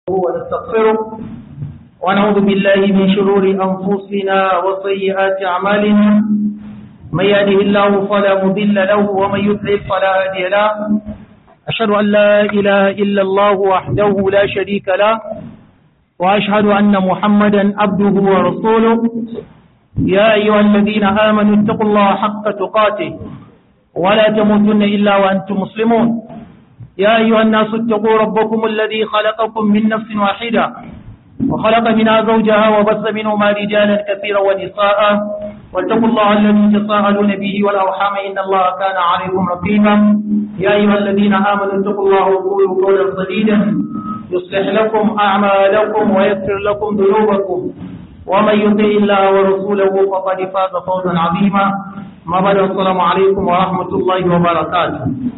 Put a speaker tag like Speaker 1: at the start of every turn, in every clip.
Speaker 1: ونستغفره ونعوذ بالله من شرور أنفسنا وسيئات أعمالنا من يهده الله فلا مضل له ومن يضلل فلا هادي له أشهد أن لا إله إلا الله وحده لا شريك له وأشهد أن محمدا عبده ورسوله يا أيها الذين آمنوا اتقوا الله حق تقاته ولا تموتن إلا وأنتم مسلمون يا أيها الناس اتقوا ربكم الذي خلقكم من نفس واحدة وخلق منها زوجها وبث منهما رجالا كثيرا ونساء واتقوا الله الذي تساءلون به والأرحام إن الله كان عليكم رقيبا يا أيها الذين آمنوا اتقوا الله وقولوا قولا سديدا يصلح لكم أعمالكم ويغفر لكم ذنوبكم ومن يطع الله ورسوله فقد فاز فوزا عظيما ما بعد السلام عليكم ورحمة الله وبركاته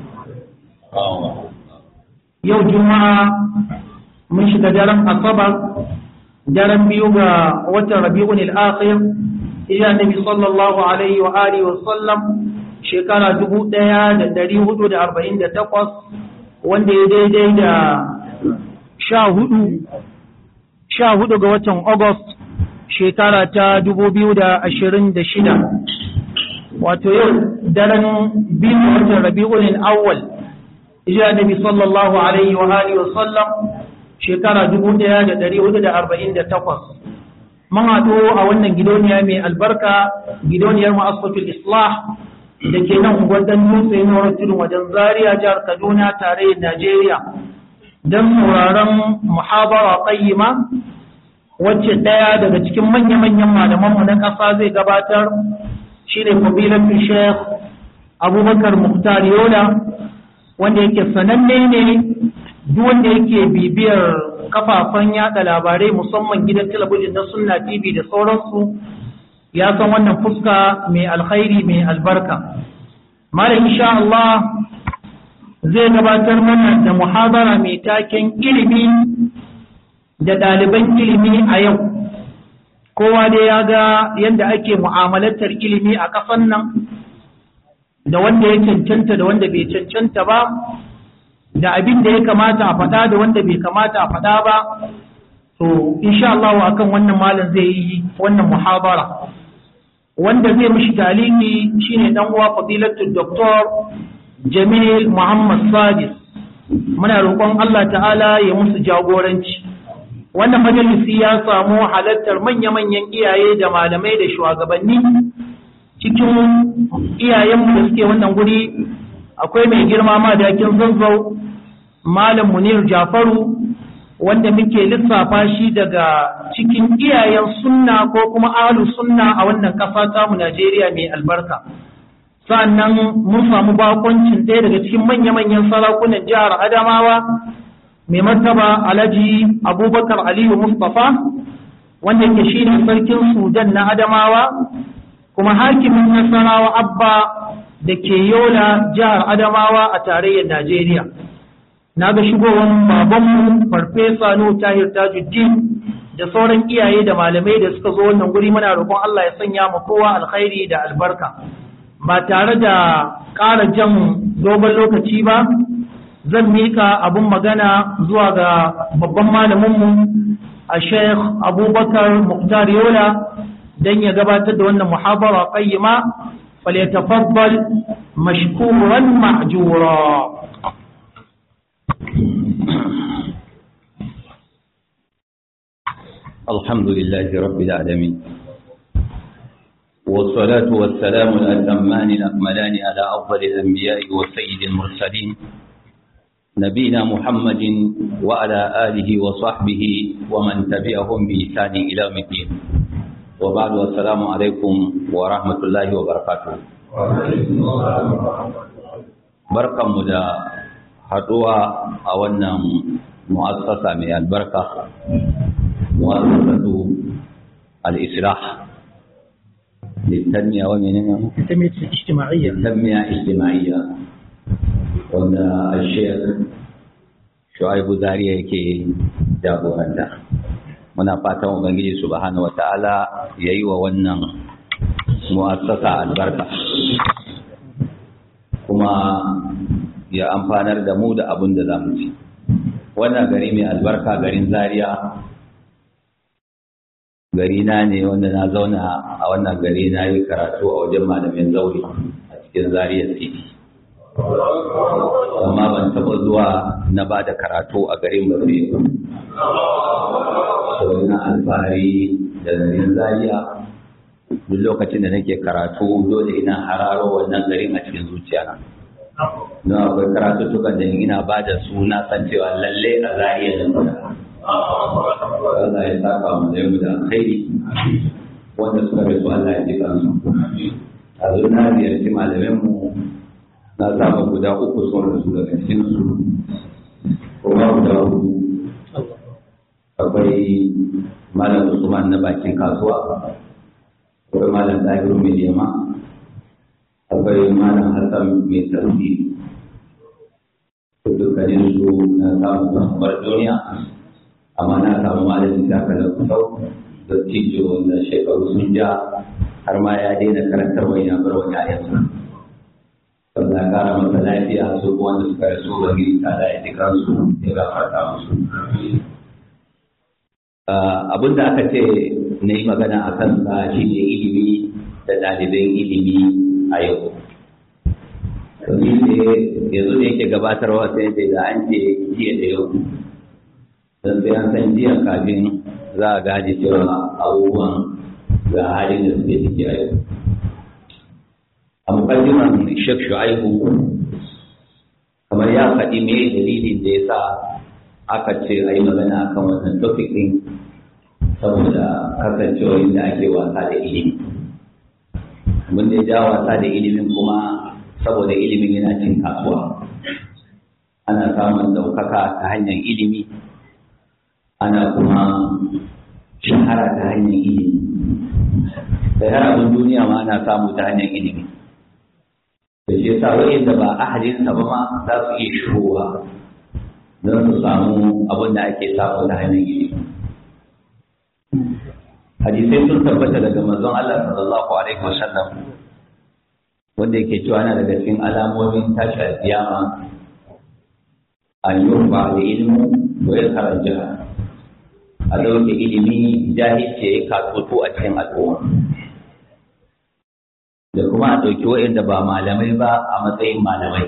Speaker 1: yau juma'a mun shiga daren asabar daren biyu ga watan rabi'un al-akhir ila nabi sallallahu alaihi wa alihi wa sallam shekara 1448 wanda ya daidai da sha hudu sha hudu ga watan august shekara ta 2026 wato yau daren biyu watan rabi'un al-awwal ija nabi sallallahu alaihi wa alihi wa sallam shekara 1448 mun haɗu a wannan gidoniya mai albarka gidoniyar ma'asatul islah da ke nan unguwar dutse na tudun wajen zaria jihar kaduna tarayyar najeriya don sauraron muhabara qayyima wacce ɗaya daga cikin manya-manyan malamanmu na ƙasa zai gabatar shine fadilatul sheikh abubakar muhtar yola wanda yake sananne ne duk wanda yake bibiyar kafafen yada labarai musamman gidan talabijin na sunna tv da sauransu ya san wannan fuska mai alkhairi mai albarka malam insha Allah zai gabatar mana da muhabara mai taken ilimi da ɗaliban ilimi a yau kowa dai ya ga yadda ake mu'amalatar ilimi a ƙasan nan da wanda ya cancanta da wanda bai cancanta ba da abin da ya kamata a faɗa da wanda bai kamata a faɗa ba to insha Allah akan wannan malam zai yi wannan muhabara wanda zai mishi taliki shine dan uwa fadilatul doktor Jamil Muhammad Sadis muna roƙon Allah ta'ala ya musu jagoranci wannan majalisi ya samu halartar manya-manyan iyaye da malamai da shugabanni cikin iyayenmu da suke wannan guri akwai mai girma madakin zanzau malam munir jafaru wanda muke lissafa shi daga cikin iyayen sunna ko kuma alu sunna a wannan ƙasa tamu najeriya mai albarka sa'annan mun samu bakoncin ɗaya daga cikin manya-manyan sarakunan jihar adamawa mai martaba alhaji abubakar aliyu mustapha wanda ke shi ne sarkin sudan na adamawa kuma hakimin nasarawa abba da ke yola jihar adamawa a tarayyar najeriya na ga shigowar babanmu farfesa nuhu tahir tajuddin da sauran iyaye da malamai da suka zo wannan guri muna roƙon allah ya sanya mu kowa alkhairi da albarka ba tare da ƙara jan dogon lokaci ba zan mika abun magana zuwa ga babban malaminmu a sheikh abubakar muktar yola don ya gabatar da wannan muhabara qayyima falyatafaddal mashkuran ma'jura
Speaker 2: الحمد لله رب العالمين والصلاة والسلام الأتمان الأكملان على أفضل الأنبياء وسيد المرسلين نبينا محمد وعلى آله وصحبه ومن تبعهم بإحسان إلى يوم الدين وبعد والسلام عليكم ورحمة الله وبركاته barkan mu da haɗuwa a wannan mu'assasa mai albarka mu'assasatu al-islah litanmiya wa menene
Speaker 1: ijtima'iyya
Speaker 2: litanmiya ijtima'iyya wanda al-sheikh Shu'aibu Zariya yake jagoranta muna fatan ubangiji subhanahu wata'ala yayi wa wannan mu'assasa albarka kuma ya amfanar da mu da abin da zamu ci wannan gari mai albarka garin zaria gari na ne wanda na zauna a wannan gari na yi karatu a wajen malamin zauri a cikin zaria city amma ban taɓa zuwa na ba da karatu a garin ba sai sau na alfahari da garin zaria duk lokacin da nake karatu dole ina hararo wannan garin a cikin zuciya don akwai karatuttukan da ina ba da su na san cewa lalle a zariya da muna Allah ya saka mu da yau da alkhairi wanda suka rasu Allah ya ji kansu a zo na ziyarci malamin mu na samu guda uku sun rasu daga cikin su kuma guda uku akwai malam Usman na bakin kasuwa akwai malam Tahiru mai yamma akwai malam Hassan mai tasiri dukkanin su na samu kamar duniya amma na samu malamin shaka da kusau da tijo da shekaru sun ja har ma ya daina karantar wani ya bar wani ayansa wanda ya kara masa lafiya su wanda suka rasu da gini ta da ya kansu ya gafarta musu abin da aka ce na yi magana a kansa shi ne ilimi da ɗaliban ilimi a yau domin ne yanzu da yake gabatarwa sai ce da an ce jiya da yau don sai an san jiya kafin za a gaji cewa abubuwan ga halin da suke ciki a yau a mukaddiman shek shu'aibu kamar ya faɗi me dalilin da ya sa aka ce a yi magana akan wannan topic ɗin saboda kasancewar da ake wasa da ilimi mun da ja wasa da ilimin kuma saboda ilimin yana cin kasuwa ana samun ɗaukaka ta hanyar ilimi ana kuma shahara ta hanyar ilimi da har abin duniya ma ana samu ta hanyar ilimi da shi yasa wa'inda ba ahalinsa ba ma za su iya shigowa don su samu abin da ake samu ta hanyar ilimi hadisai sun tabbata daga manzon Allah sallallahu alaihi wasallam wanda yake cewa yana daga cikin alamomin tashi alkiyama an yurfa da ilmu wa ya karanja a dauke ilimi jahilce ya katoto a cikin al'umma da kuma a ɗauki waɗanda ba malamai ba a matsayin malamai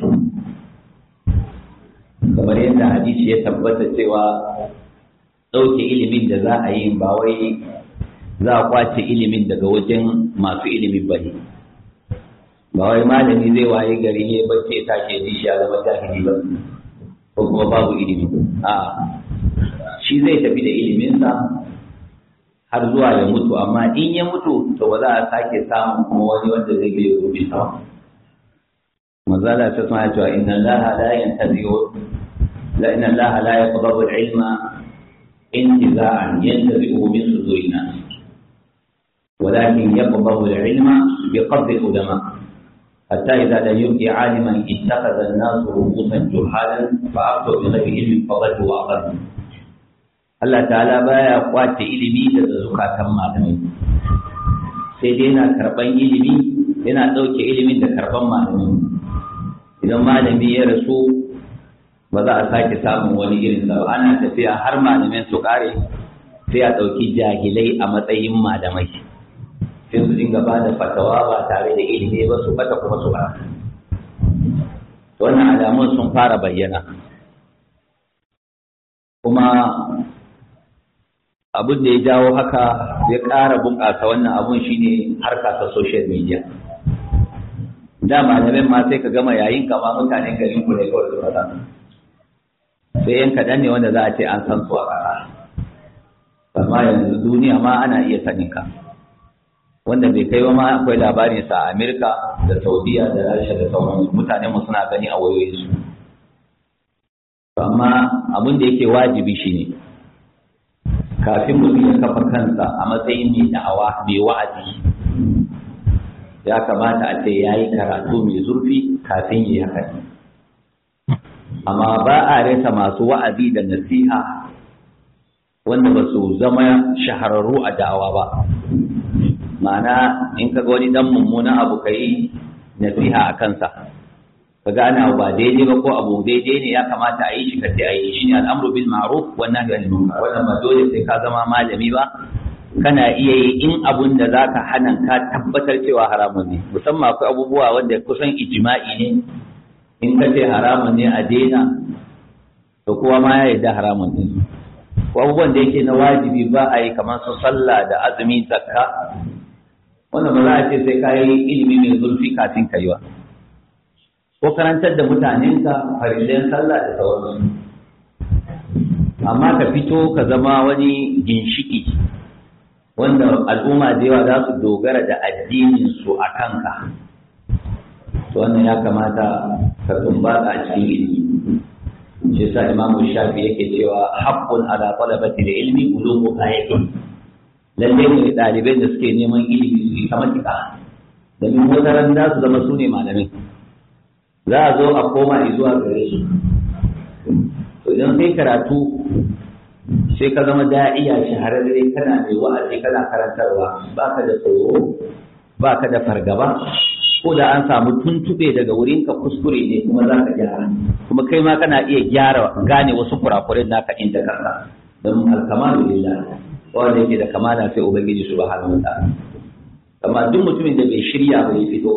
Speaker 2: kamar yadda hadisi ya tabbata cewa ɗauke ilimin da za a yi ba wai za a kwace ilimin daga wajen masu ilimin ba ne ba wai malami zai waye gari ne bacci ya tashi ya shi ya zama jahili ba ko kuma babu ilimi a shi zai tafi da iliminsa har zuwa ya mutu amma in ya mutu to ba za a sake samun kuma wani wanda zai biyo gobe sa mazala ta suna cewa inna allaha la yantazi'u la inna allaha la yaqbalu al-ilma intiza'an yantazi'u min suduri nas ولكن يقبض العلم بقبض العلماء حتى إذا لم يبق عالما اتخذ الناس رؤوسا جهالا فأفتوا بغير علم فضلوا وأضلوا Allah ta'ala baya kwace ilimi daga zukatan malamai sai dai yana karban ilimi yana ɗauke ilimin da karban malamai idan malami ya rasu ba za a sake samun wani irin sa ana tafiya har malamin su kare sai a ɗauki jahilai a matsayin malamai sai su dinga ba da fatawa ba tare da ilimi ba su bata kuma su ba wannan alamun sun fara bayyana kuma abin da ya jawo haka ya ƙara bunƙasa wannan abun shine harka ta social media da malamin ma sai ka gama yayin kama mutanen garin ku ne kawai su faɗa sai yan kaɗan ne wanda za a ce an san su a ƙara amma yanzu duniya ma ana iya sanin ka wanda bai kai ba ma akwai labarin sa a Amerika da Saudiya da Rasha da sauransu mutanen mu suna gani a wayoyinsu amma abin da yake wajibi shine kafin mutum ya kafa kansa a matsayin mai da'awa mai wa'azi ya kamata a ce ya yi karatu mai zurfi kafin yi haka amma ba a rasa masu wa'azi da nasiha wanda ba su zama shahararru a da'awa ba ma'ana in ka ga wani dan mummunan abu ka yi nasiha a kansa ka gane abu ba daidai ba ko abu daidai ne ya kamata a yi shi ka sai a yi shi ne al'amru bil ma'ruf wa nahyi anil munkar wannan ba dole sai ka zama malami ba kana iya yi in abun da zaka hana ka tabbatar cewa haramun ne musamman akwai abubuwa wanda kusan ijma'i ne in ka ce haramun ne a daina to kowa ma ya yarda haramun ne ko abubuwan da yake na wajibi ba a yi kamar su sallah da azumi zakka wannan ba za a ce sai ka yi ilimi mai zurfi kafin ka yi wa ko karantar da mutanenka farillen sallah da sauransu amma ka fito ka zama wani ginshiki wanda al'umma da yawa za su dogara da addininsu a kanka to wannan ya kamata ka tumbata a cikin ilimi shi sa imamu shafi yake cewa haqqun ala talabati da ilmi bulugu ayatin lalle ne ɗalibai da suke neman ilimi su yi kamar tika domin wataran za su zama su ne malamai za a zo a koma zuwa gare su to idan sai karatu sai ka zama da'iya shahararre kana mai wa'azi kana karantarwa baka da tsoro baka da fargaba ko da an samu tuntube daga wurin ka kuskure ne kuma za ka gyara kuma kai ma kana iya gyara gane wasu kurakuren naka inda kanka don alkamalu lillah wanda yake da kamala sai ubangiji subhanahu wa ta'ala amma duk mutumin da bai shirya bai fito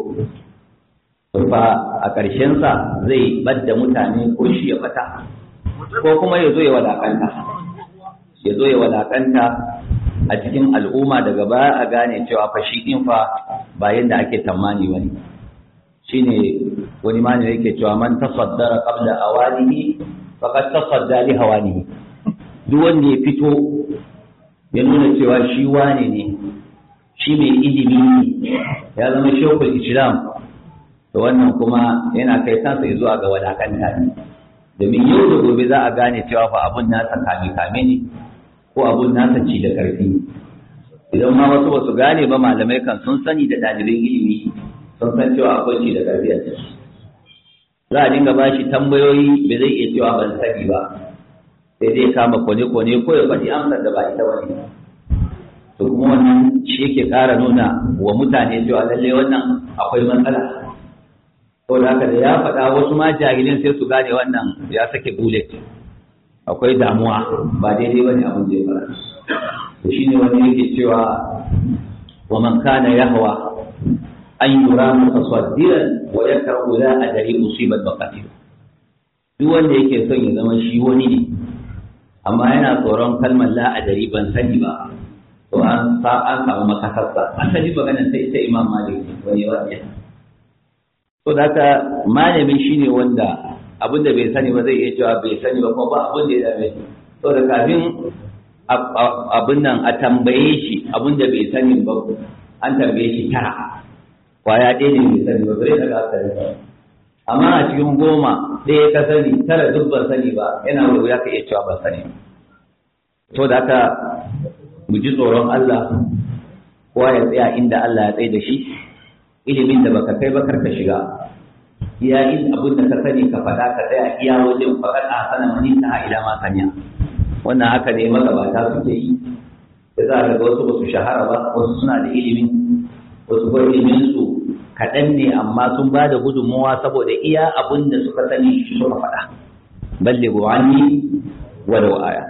Speaker 2: to fa a ƙarshen sa zai badda mutane ko shi ya fata ko kuma ya zo ya wadakanta ya zo ya wadakanta a cikin al'umma daga baya a gane cewa fa shi din fa ba yadda ake tamani wani shine wani mani yake cewa man tasaddara qabla awanihi faqad tasadda li hawanihi duk wanda ya fito ya nuna cewa shi wane ne shi mai ilimi ne ya zama shekul islam to wannan kuma yana kai kansa zuwa ga wadakanta ne domin yau da gobe za a gane cewa fa abun nasa kame kame ne ko abun nasa ci da karfi idan ma wasu basu gane ba malamai kan sun sani da ɗalibin ilimi sun san cewa akwai ci da karfi a ciki za a dinga ba shi tambayoyi bai zai iya cewa ban sani ba sai dai kama kone-kone ko ya faɗi amsar da ba ita ba ne to kuma wannan shi yake ƙara nuna wa mutane cewa lallai wannan akwai matsala to da haka da ya faɗa wasu ma jahilin sai su gane wannan ya sake bullet akwai damuwa ba daidai bane abin da ya fara to shine wani yake cewa wa man kana yahwa an yura mutasaddiran wa yakrahu la adri usibat baqatir duk wanda yake son ya zama shi wani ne amma yana tsoron kalmar la adri ban sani ba to an sa an samu makasarsa asali maganar sai sai imam malik wani wani to da haka malami shine wanda abin da bai sani ba zai iya cewa bai sani ba kuma ba abin da ya dame shi to da kafin abin nan a tambaye shi abin da bai sani ba an tambaye shi tara kwaya ɗaya ne bai sani ba bai daga asali ba amma a cikin goma ɗaya ka sani tara duk ban sani ba yana wuri ya ka iya cewa ban sani to da haka mu ji tsoron Allah kowa ya tsaya inda Allah ya tsaye da shi ilimin da baka kai ba karka shiga iya in abin da ka sani ka faɗa ka tsaya iya wajen faɗar a sana mani ta ila ma sanya wannan haka ne magabata suke yi da za ka ga wasu ba su shahara ba wasu suna da ilimin wasu ba ilimin su kaɗan ne amma sun ba da gudunmuwa saboda iya abin da suka sani shi suka faɗa balle buwani walau aya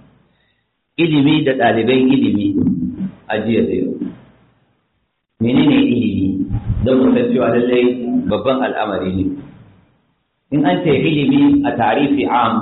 Speaker 2: ilimi da ɗaliban ilimi a jiya da yau menene ilimi don mu san cewa lallai babban al'amari ne in an ce ilimi a tarifi am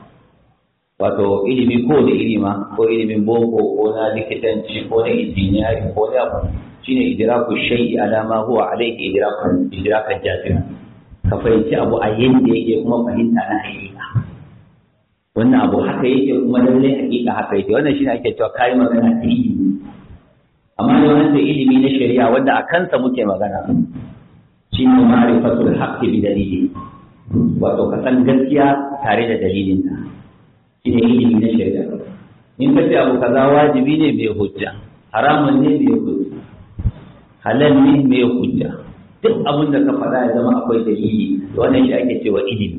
Speaker 2: wato ilimi ko da ilima ko ilimin boko ko na likitanci ko na injiniyari ko na abu shine idraku shay'i ala ma huwa alayhi idrakan idrakan jazim ka fahimci abu a yanda yake kuma fahimta na hakika wannan abu haka yake kuma lallai hakika haka yake wannan shine ake cewa kai magana ta ilimi amma da wannan ilimi na shari'a wanda a kansa muke magana shi ne ma'rifatul haqqi bi dalili wato ka san gaskiya tare da dalilin ta shi ne ilimi na shari'a in ka ce abu kaza wajibi ne mai hujja haramun ne mai hujja halal ne mai hujja duk abin da ka faɗa ya zama akwai dalili wannan shi ake cewa ilimi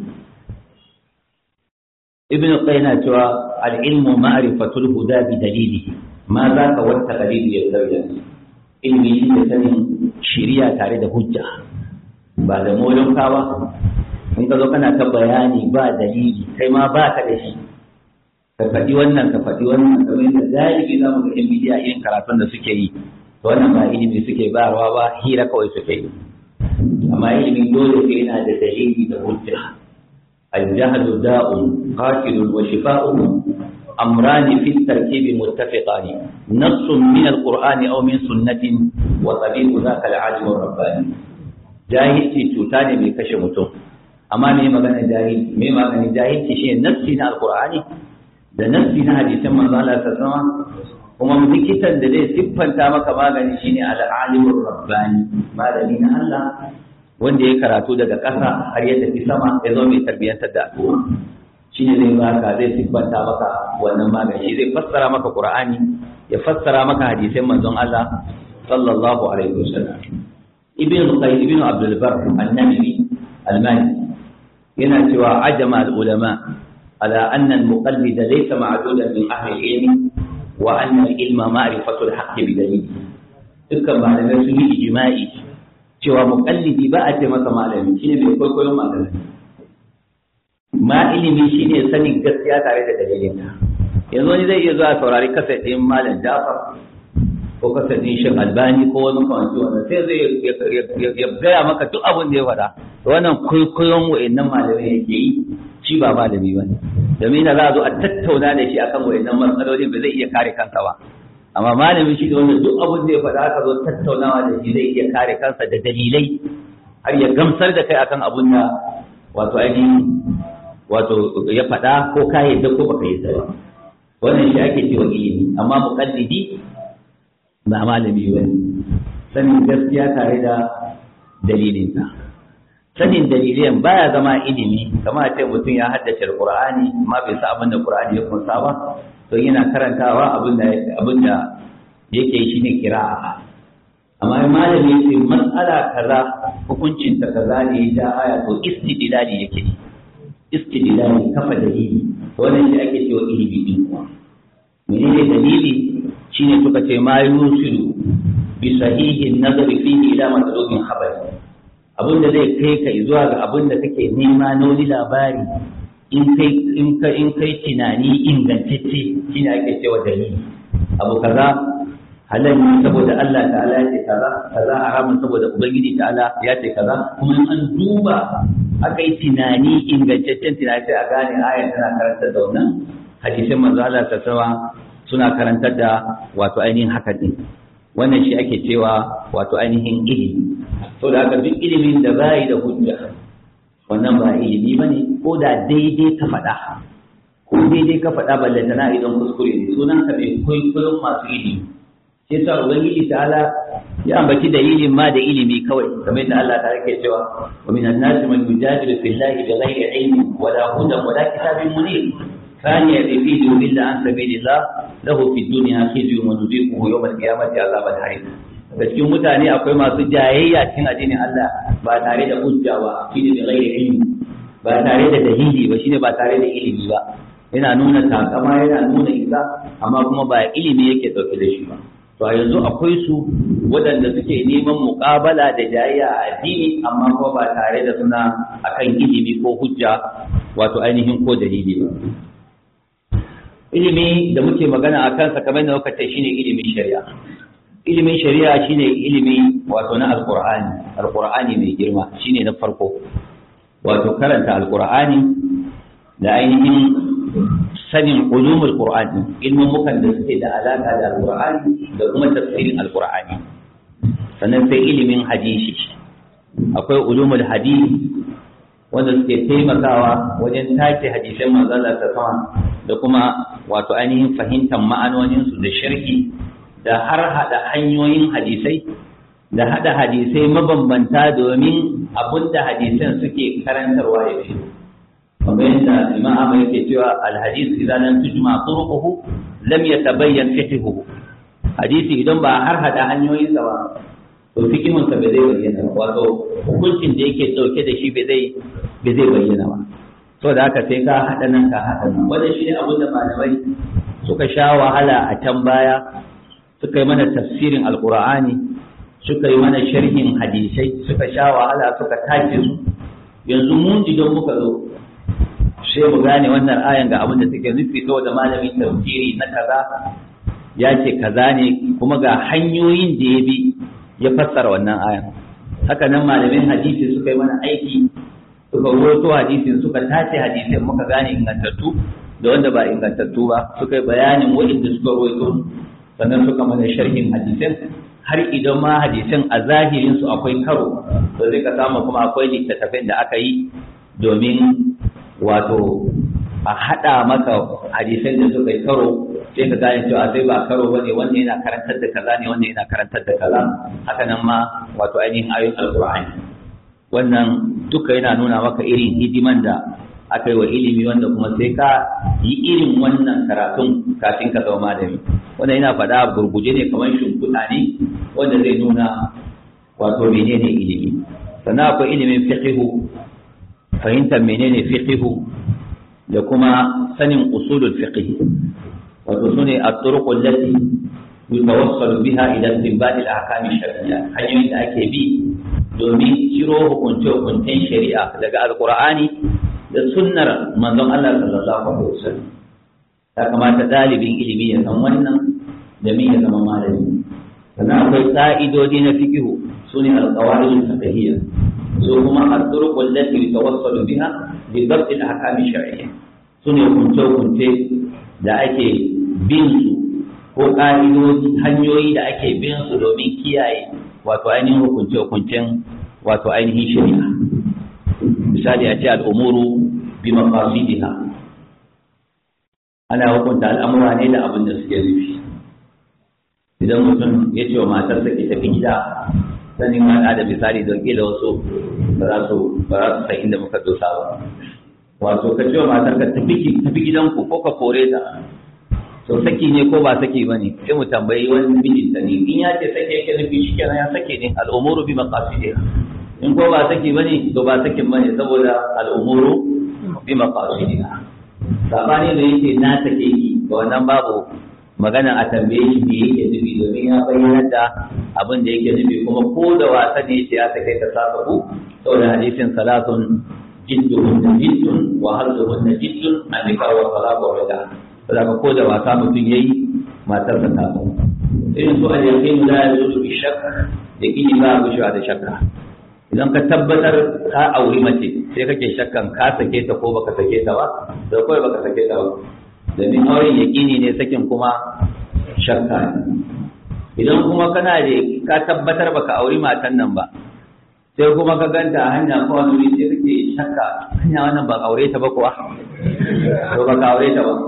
Speaker 2: ibn qayyim cewa al-ilmu ma'rifatul huda bi dalilihi ma za ka wata dalili ya sauya ilimi shi ne sanin shiriya tare da hujja ba da molonka ba in ka zo kana ta bayani ba dalili kai ma ba ka da shi ka faɗi wannan ka faɗi wannan kamar yadda galibi za mu ga yan bidiya irin karatun da suke yi to wannan ba ilimi suke bayarwa ba hira kawai suke yi amma ilimin dole sai yana da dalili da hujja الجهل داء قاتل وشفاؤه أمران في التركيب متفقان نص من القرآن أو من سنة وطبيب ذاك العالم الرباني جاهلتي تutane mai kashe mutum amma me magana jahil me magana jahilci shi nassi na alqur'ani da nassi na hadisan manzo Allah sallallahu alaihi kuma likitan da zai siffanta maka magani shine al-alimur rabbani malami na Allah wanda ya karatu daga ƙasa har ya tafi sama ya zo mai tarbiyyantar da al'umma shi ne zai baka zai siffanta maka wannan magani shi zai fassara maka qur'ani ya fassara maka hadisan manzon Allah sallallahu alaihi wasallam ibn qayyim ibn abdul bar an-nabi al-mali yana cewa ajama al-ulama ala anna al-muqallid laysa ma'dudan min ahli al-ilm wa anna al-ilma ma'rifatu al-haqq bi dalil dukkan malamai sun yi ijma'i cewa muƙallidi ba a ce masa malami shine mai kwaikwayon malami ma ilimi shine sanin gaskiya tare da dalilinka yanzu wani zai iya zuwa saurari kasar ɗin malam jafar ko kasar ɗin shan albani ko wani kawanci wannan sai zai ya gaya maka duk abin da ya faɗa wannan kwaikwayon wa'annan malamai yake yi shi ba malami ba ne domin da za a zo a tattauna da shi akan wa'annan matsaloli ba zai iya kare kansa ba amma malami shi da wanda duk abin da ya faɗa aka zo tattaunawa da shi zai iya kare kansa da dalilai har ya gamsar da kai akan abin da wato ainihin wato ya faɗa ko ka yadda ko baka yadda ba wannan shi ake cewa ilimi amma muqallidi ba malami ba ne sanin gaskiya tare da dalilinsa sanin dalilan baya zama ilimi kamar a ce mutum ya haddace alqur'ani amma bai sa abin da qur'ani ya kunsa ba to yana karantawa abin da yake shi ne kira'a amma malami ya ce matsala kaza hukuncin ta kaza ne ya aya to istidlali yake istidlali kafa dalili wannan shi ake cewa ilimi din menene dalili shine suka ce ma yusilu bi sahihin nazari fihi ila matsalolin khabari abin da zai kai ka zuwa ga abin da kake nema na wani labari in kai in ka in kai tunani ingantacce shine ake cewa dalili abu kaza halal ne saboda Allah ta'ala ya ce kaza kaza haramun saboda ubangiji ta'ala ya ce kaza kuma in an duba aka yi tunani ingantaccen tunani sai a gane ayar tana karantar da wannan hadisin manzo Allah ta sawa suna karantar da wato ainihin haka din wannan shi ake cewa wato ainihin ilimi to da haka duk ilimin da bai da hujja wannan ba ilimi ba ne ko da daidai ka faɗa ko daidai ka faɗa ballantana idan kuskure ne sunan ka mai kwaikwayon masu ilimi sai sa ubangiji ta'ala ya ambaci dalilin ma da ilimi kawai kamar yadda Allah ta yake cewa wa min an-nas man yujadilu fillahi bighayri ilmin wala hudan wala kitabin munir ثاني الذي يضل عن سبيل الله له في الدنيا خزي ونذيقه يوم القيامة عذاب الحريق da cikin mutane akwai masu jayayya cikin addinin Allah ba tare da hujja ba shine da ghairi ilmi ba tare da dalili ba shine ba tare da ilimi ba yana nuna takama yana nuna isa amma kuma ba ilimi yake dauke da shi ba to a yanzu akwai su waɗanda suke neman muƙabala da jayayya a addini amma kuma ba tare da suna akan ilimi ko hujja wato ainihin ko dalili ba ilimi da muke magana a kansa kamar da muka ce shine ilimin shari'a ilimin shari'a shine ilimi wato na alqur'ani alqur'ani mai girma shine na farko wato karanta alqur'ani da ainihin sanin ulumul qur'ani ilmin mukan da suke da alaka da alqur'ani da kuma tafsirin alqur'ani sannan sai ilimin hadisi akwai ulumul hadisi wanda suke taimakawa wajen tace hadisan manzon Allah ta da kuma wato ainihin fahimtar ma'anoninsu da sharhi da har hada hanyoyin hadisai da hada hadisai mabambanta domin abinda hadisan suke karantarwa ya fi kamar yadda imam Ahmad yake cewa alhadis idan lam tujma turuquhu lam yatabayyan fiqhuhu hadisi idan ba har hada hanyoyin sa ba to fikihun sa bai zai bayyana wato hukuncin da yake dauke da shi bai zai bai zai bayyana ba to da haka sai ka hada nan ka hada nan wannan shine abin da malamai suka sha wahala a can baya suka yi mana tafsirin alkur'ani suka yi mana sharhin hadisai suka sha wahala suka tace su yanzu mun idan muka zo sai mu gane wannan ayan ga abin da take nufi saboda malamin tafsiri na kaza ya ce kaza ne kuma ga hanyoyin da ya bi ya fassara wannan ayan haka nan malamin hadisi suka yi mana aiki suka rawaito hadisin suka tace hadisin muka gane ingantattu da wanda ba ingantattu ba suka yi bayanin waɗanda suka rawaito sannan suka mana sharhin hadisin har idan ma hadisin a zahirin su akwai karo to zai ka samu kuma akwai littattafin da aka yi domin wato a haɗa maka hadisan da suka yi karo sai ka gane cewa sai ba karo bane wanda yana karantar da kaza ne wanda yana karantar da kaza haka nan ma wato ainihin ayoyin alqur'ani wannan duka yana nuna maka irin hidiman da aka yi wa ilimi wanda kuma sai ka yi irin wannan karatun kafin ka zama malami wanda yana faɗa gurguje ne kamar shimfiɗa ne wanda zai nuna wato menene ilimi sannan akwai ilimin fiqihu fahimtar menene fiqihu da kuma sanin usulul fiqh wato sune at-turuq allati yutawassalu biha ila istinbat al-ahkam ash-shar'iyya hanyoyin da ake bi domin ciro hukunce hukuncen shari'a daga alqur'ani da sunnar manzon Allah sallallahu alaihi wasallam ya kamata dalibin ilimi ya san wannan da me ya zama malami sannan akwai ka'idodi na fiqh sune al-qawaid al-fiqhiyya so kuma at-turuq allati yutawassalu biha bi dabt al-ahkam ash-shar'iyya sune hukunce hukunce da ake bin su ko ƙa'idodi hanyoyi da ake bin su domin kiyaye wato ainihin hukunce-hukuncen wato ainihin shari'a misali a ce al'umuru bi maqasidiha ana hukunta al'amura ne da abin da suke nufi idan mutum ya ce wa matarsa ke tafi gida sanin haɗa da misali don ƙila wasu ba za su san inda muka dosa ba wato ka ce wa matarka tafi gidanku ko ka kore ta to saki ne ko ba saki ba ne sai mu tambayi wani mijinta ne in ya ce sake yake nufi shi kenan ya sake ne al'umuru bi maqasidiha in ko ba saki ba ne to ba sakin ba ne saboda al'umuru bi maqasidiha sabani da yake na sake ki ga wannan babu magana a tambaye shi me yake nufi domin ya bayyana da abin da yake nufi kuma ko da wasa ne ya sake ta saka ku saboda hadisin salatun jidduhun jiddun wa harzuhun jiddun an nikah wa talaq wa rida saboda ko da wasa mutum yayi matar ta tafi irin su a yakin da ya zo bi shakka da kini ba a gushewa da shakka idan ka tabbatar ka auri mace sai kake shakkan ka sake ta ko baka sake ta ba da kawai baka sake ta ba domin auren yaƙini ne sakin kuma shakka idan kuma kana da ka tabbatar baka auri matan nan ba sai kuma ka ganta a hanya ko wani wuri sai kake shakka hanya wannan ba aure ta ba kuwa to ba ka aure ta ba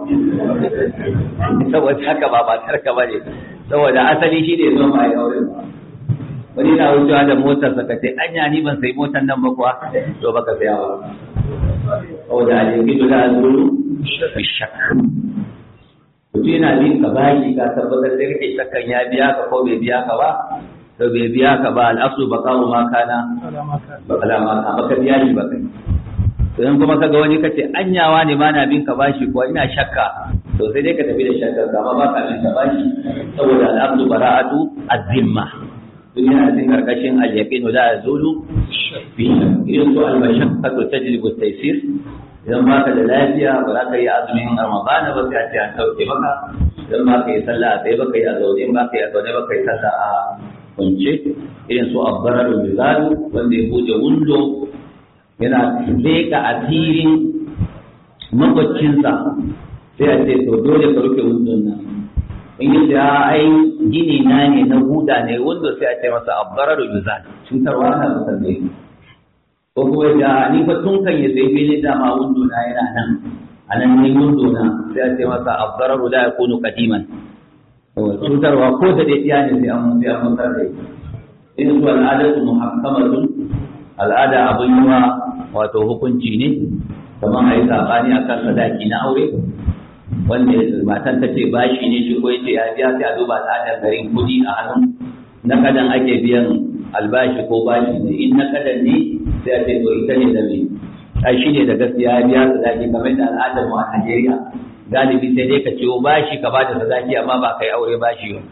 Speaker 2: saboda haka ba matar ka ba ne saboda asali shi ne zo ba ya aure ba wani na wucewa da motar sa kace anya ni ban sai motar nan ba kuwa to baka saya ba saboda a jirgin da zuru bi shakka mutum yana bin ka bashi ka tabbatar da kake shakkan ya biya ka ko bai biya ka ba to bai biya ka ba al'asu ba kawo ma kana ba kalama ka baka biya shi ba kai to in kuma kaga wani kace anyawa ne ma na bin ka bashi ko ina shakka to sai dai ka tafi da shakkar ka amma ba ka bin ka bashi saboda al'abdu bara'atu az-zimma duniya a cikin karkashin al-yaqin la yazulu fi irin su al-mashaqqatu tajlibu at-taysir idan ba ka da lafiya ba za ka yi azumin ramadana ba sai a ce an sauke maka idan ba ka yi sallah a tsaye ba ka yi a zaune ba ka yi a zaune ba ka yi sallah a kunce irin su abbarar mizalu wanda ya buɗe wundo yana leƙa asirin makwaccinsa sai a ce to dole ka rufe wundon nan in yi da ai gini na ne na huda ne wundo sai a ce masa abbarar mizalu cutarwa na kusan da ko kuma da ni fa tun kan ya sai fili dama wundo na yana nan a nan ne wundo na sai a ce masa abbarar la yakunu qadiman cutarwa ko da dai iya ne sai an sai an mutar da in su al'adatu muhakkamatun al'ada abin yiwa wato hukunci ne kamar a yi sabani a kan sadaki na aure wanda matan ta ce bashi ne shi ko yace ya biya sai a duba al'adar garin kudi a hannun na kadan ake biyan albashi ko bashi ne in na kadan ne sai a ce to ita ne da me ai shi ne da gaskiya ya biya sadaki kamar da al'adar mu a Najeriya galibi sai dai ka ciwo bashi ka bada sadaki amma ba kai aure bashi ba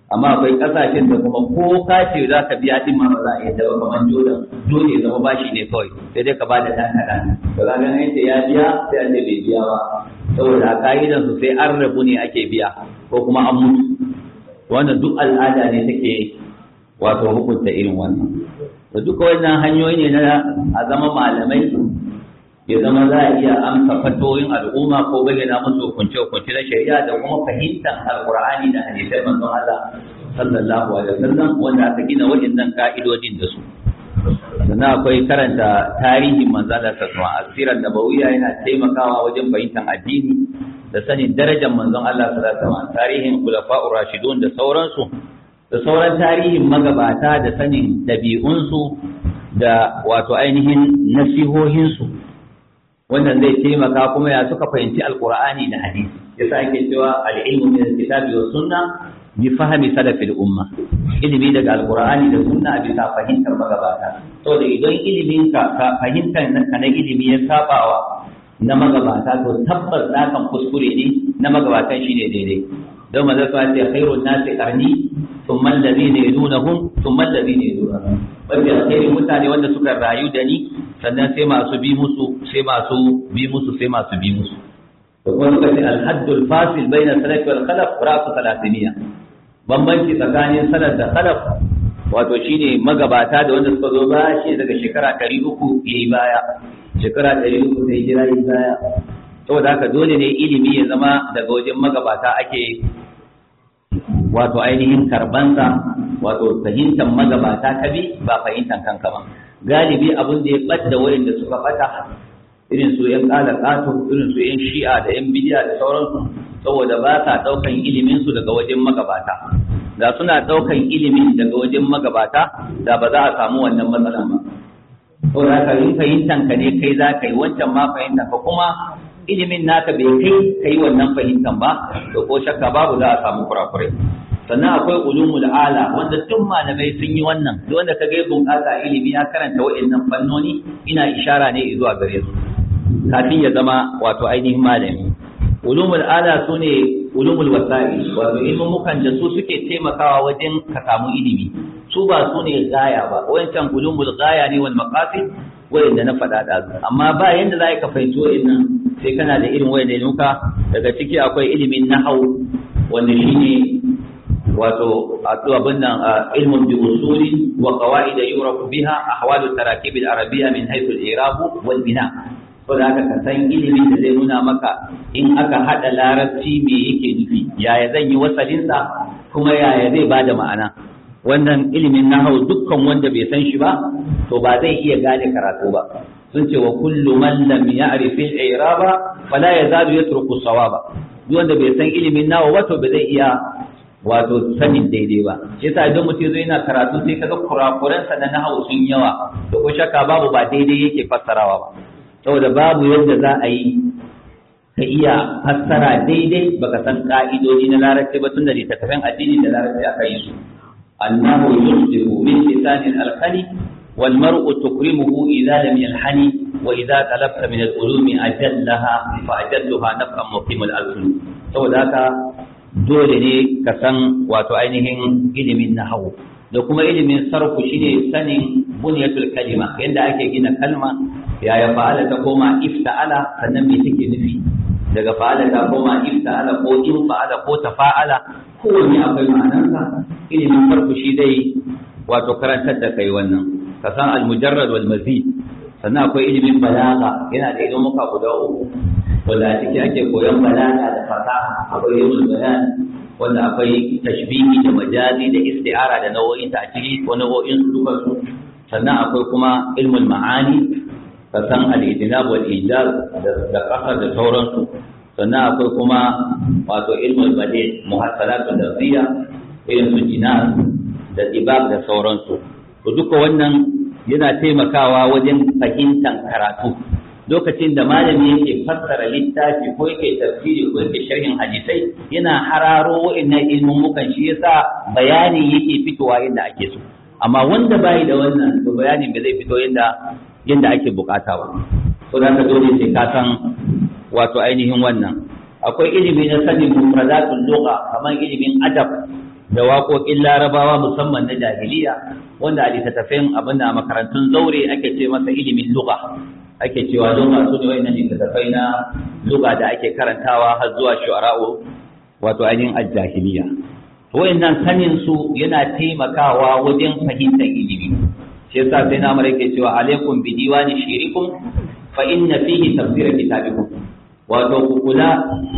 Speaker 2: amma akwai kasashen da kuma ko ka ce za ka biya din ma ba za a iya ba kamar jordan dole ya zama bashi ne kawai sai dai ka ba da ɗan kaɗan to ka ga yace ya biya sai an ce bai biya ba saboda ka'idan su sai an rabu ne ake biya ko kuma an mutu wannan duk al'ada ne take wato hukunta irin wannan da duka wannan hanyoyi ne na a zama malamai ya zama za a iya amsa fatoyin al'umma ko bayyana musu hukunce hukunce na shari'a da kuma fahimtar alqur'ani da hadisai manzon Allah sallallahu alaihi wasallam wanda aka gina waɗannan ka'idodin da su sannan akwai karanta tarihin manzon Allah sallallahu alaihi wasallam nabawiyya yana taimakawa wajen fahimtar addini da sanin darajar manzon Allah sallallahu alaihi wasallam tarihin khulafa'ur rashidun da sauransu da sauran tarihin magabata da sanin dabi'unsu da wato ainihin nasihohinsu wannan zai taimaka kuma ya suka fahimci alqur'ani da hadisi yasa ake cewa al-ilmu min al-kitabi was sunna bi fahmi salafil umma ilimi daga alqur'ani da sunna a bisa fahimtar magabata to da idan ilimin ka fahimtar ka na ilimi ya sabawa na magabata to tabbas na kan kuskure ne na magabatan shine daidai don maza su ce khairun nasi qarni thumma alladhina yadunahum thumma alladhina yadunahum wanda alkhairin mutane wanda suka rayu da ni sannan sai masu bi musu sai masu bi musu sai masu bi musu to kuma suka ce alhaddul fasil baina salaf wal khalaf ra'su salatiniya bambanci tsakanin salaf da khalaf wato shine magabata da wanda suka zo ba shi daga shekara 300 yayi baya shekara 300 sai jira yi baya saboda haka dole ne ilimi ya zama daga wajen magabata ake wato ainihin karbansa wato fahimtar magabata ka bi ba fahimtar kanka ba galibi abin da ya ɓadda wurin da suka ɓata irin su yan ƙala ƙato irin su yan shi'a da yan bidiya da sauransu saboda ba sa ɗaukan ilimin su daga wajen magabata da suna ɗaukan ilimin daga wajen magabata da ba za a samu wannan matsalan ba saboda haka in fahimtan ka ne kai za ka yi wancan ma fahimtan ka kuma ilimin naka bai kai ka yi wannan fahimtan ba to ko shakka babu za a samu kurakurai sannan akwai ulumul ala wanda duk malamai sun yi wannan duk wanda ka ga bunƙasa ilimi ya karanta wa'annan fannoni ina ishara ne zuwa gare su kafin ya zama wato ainihin malami ulumul ala sune ulumul wasa'il wato ilmin mukan da su suke taimakawa wajen ka samu ilimi su ba su ne gaya ba wancan ulumul gaya ne wal maqasid wayanda na faɗa da amma ba yanda za ka fahimci wa'annan sai kana da irin wayanda nuka daga ciki akwai ilimin nahau wanda shine wato abin nan ilmun bi usuli wa qawaid yurafu biha ahwalu tarakib al-arabiyya min haythu al-i'rab wal bina to da aka san ilimin da zai nuna maka in aka hada larabci me yake nufi yaya zan yi wasalin sa kuma yaya zai bada ma'ana wannan ilimin nahau dukkan wanda bai san shi ba to ba zai iya gane karatu ba sun ce wa kullu man lam ya'rif al-i'raba fala yazalu yatruku sawaba duk wanda bai san ilimin nawa wato ba zai iya wato sanin daidai ba shi yasa idan mutum zai yana karatu sai kaga kurakuransa na nahawu sun yawa to ko shakka babu ba daidai yake fassarawa ba saboda babu yadda za a yi ka iya fassara daidai baka san ka'idoji na larabci ba tunda littattafan addini da larabci aka yi su annahu yusdiqu min lisanin alkhali wal mar'u tukrimuhu idza lam yalhani wa idza talabta min al-ulumi ajallaha fa ajalluha naf'an muqim al-alfun saboda haka dole ne ka san wato ainihin ilimin nahawu da kuma ilimin sarfu shine sanin bunyatul kalima yadda ake gina kalma yaya fa'ala ta koma ifta'ala sannan me take nufi daga fa'ala ta koma ifta'ala ko in fa'ala ko tafa'ala kowanne akwai ma'anarsa ilimin sarfu shi dai wato karantar da kai wannan ka san al-mujarrad wal mazid sannan akwai ilimin balaga yana da ilimuka guda uku wanda a ciki ake koyon balaga da fasaha akwai ilmul bayan wanda akwai tashbihi da majazi da isti'ara da nau'o'in ta a ciki ko nau'o'in su duka su sannan akwai kuma ilmul ma'ani ka san al-idnab wal ijaz da kasar da sauransu sannan akwai kuma wato ilmul badi muhassalatu lafziya irin su jinas da dibab da sauransu to duka wannan yana taimakawa wajen fahimtar karatu lokacin da malami yake fassara littafi ko yake tafsiri ko yake sharhin hadisai yana hararo wa'annan ilmummukan shi yasa bayani yake fitowa yadda ake so amma wanda bai da wannan to bayanin ba zai fito yadda yadda ake bukata ba so da dole sai ka san wato ainihin wannan akwai ilimi na sanin mufradatul lugha kamar ilimin adab da waƙoƙin larabawa musamman na jahiliya wanda a littattafin abin da makarantun zaure ake ce masa ilimin luga ake cewa luga su ne wayannan littattafai na luga da ake karantawa har zuwa shu'ara'u wato ainihin al-jahiliya wayannan sanin su yana taimakawa wajen fahimtar ilimi shi yasa sai na mara yake cewa alaikum bi diwani shirikum fa inna fihi tafsir kitabikum wato ku kula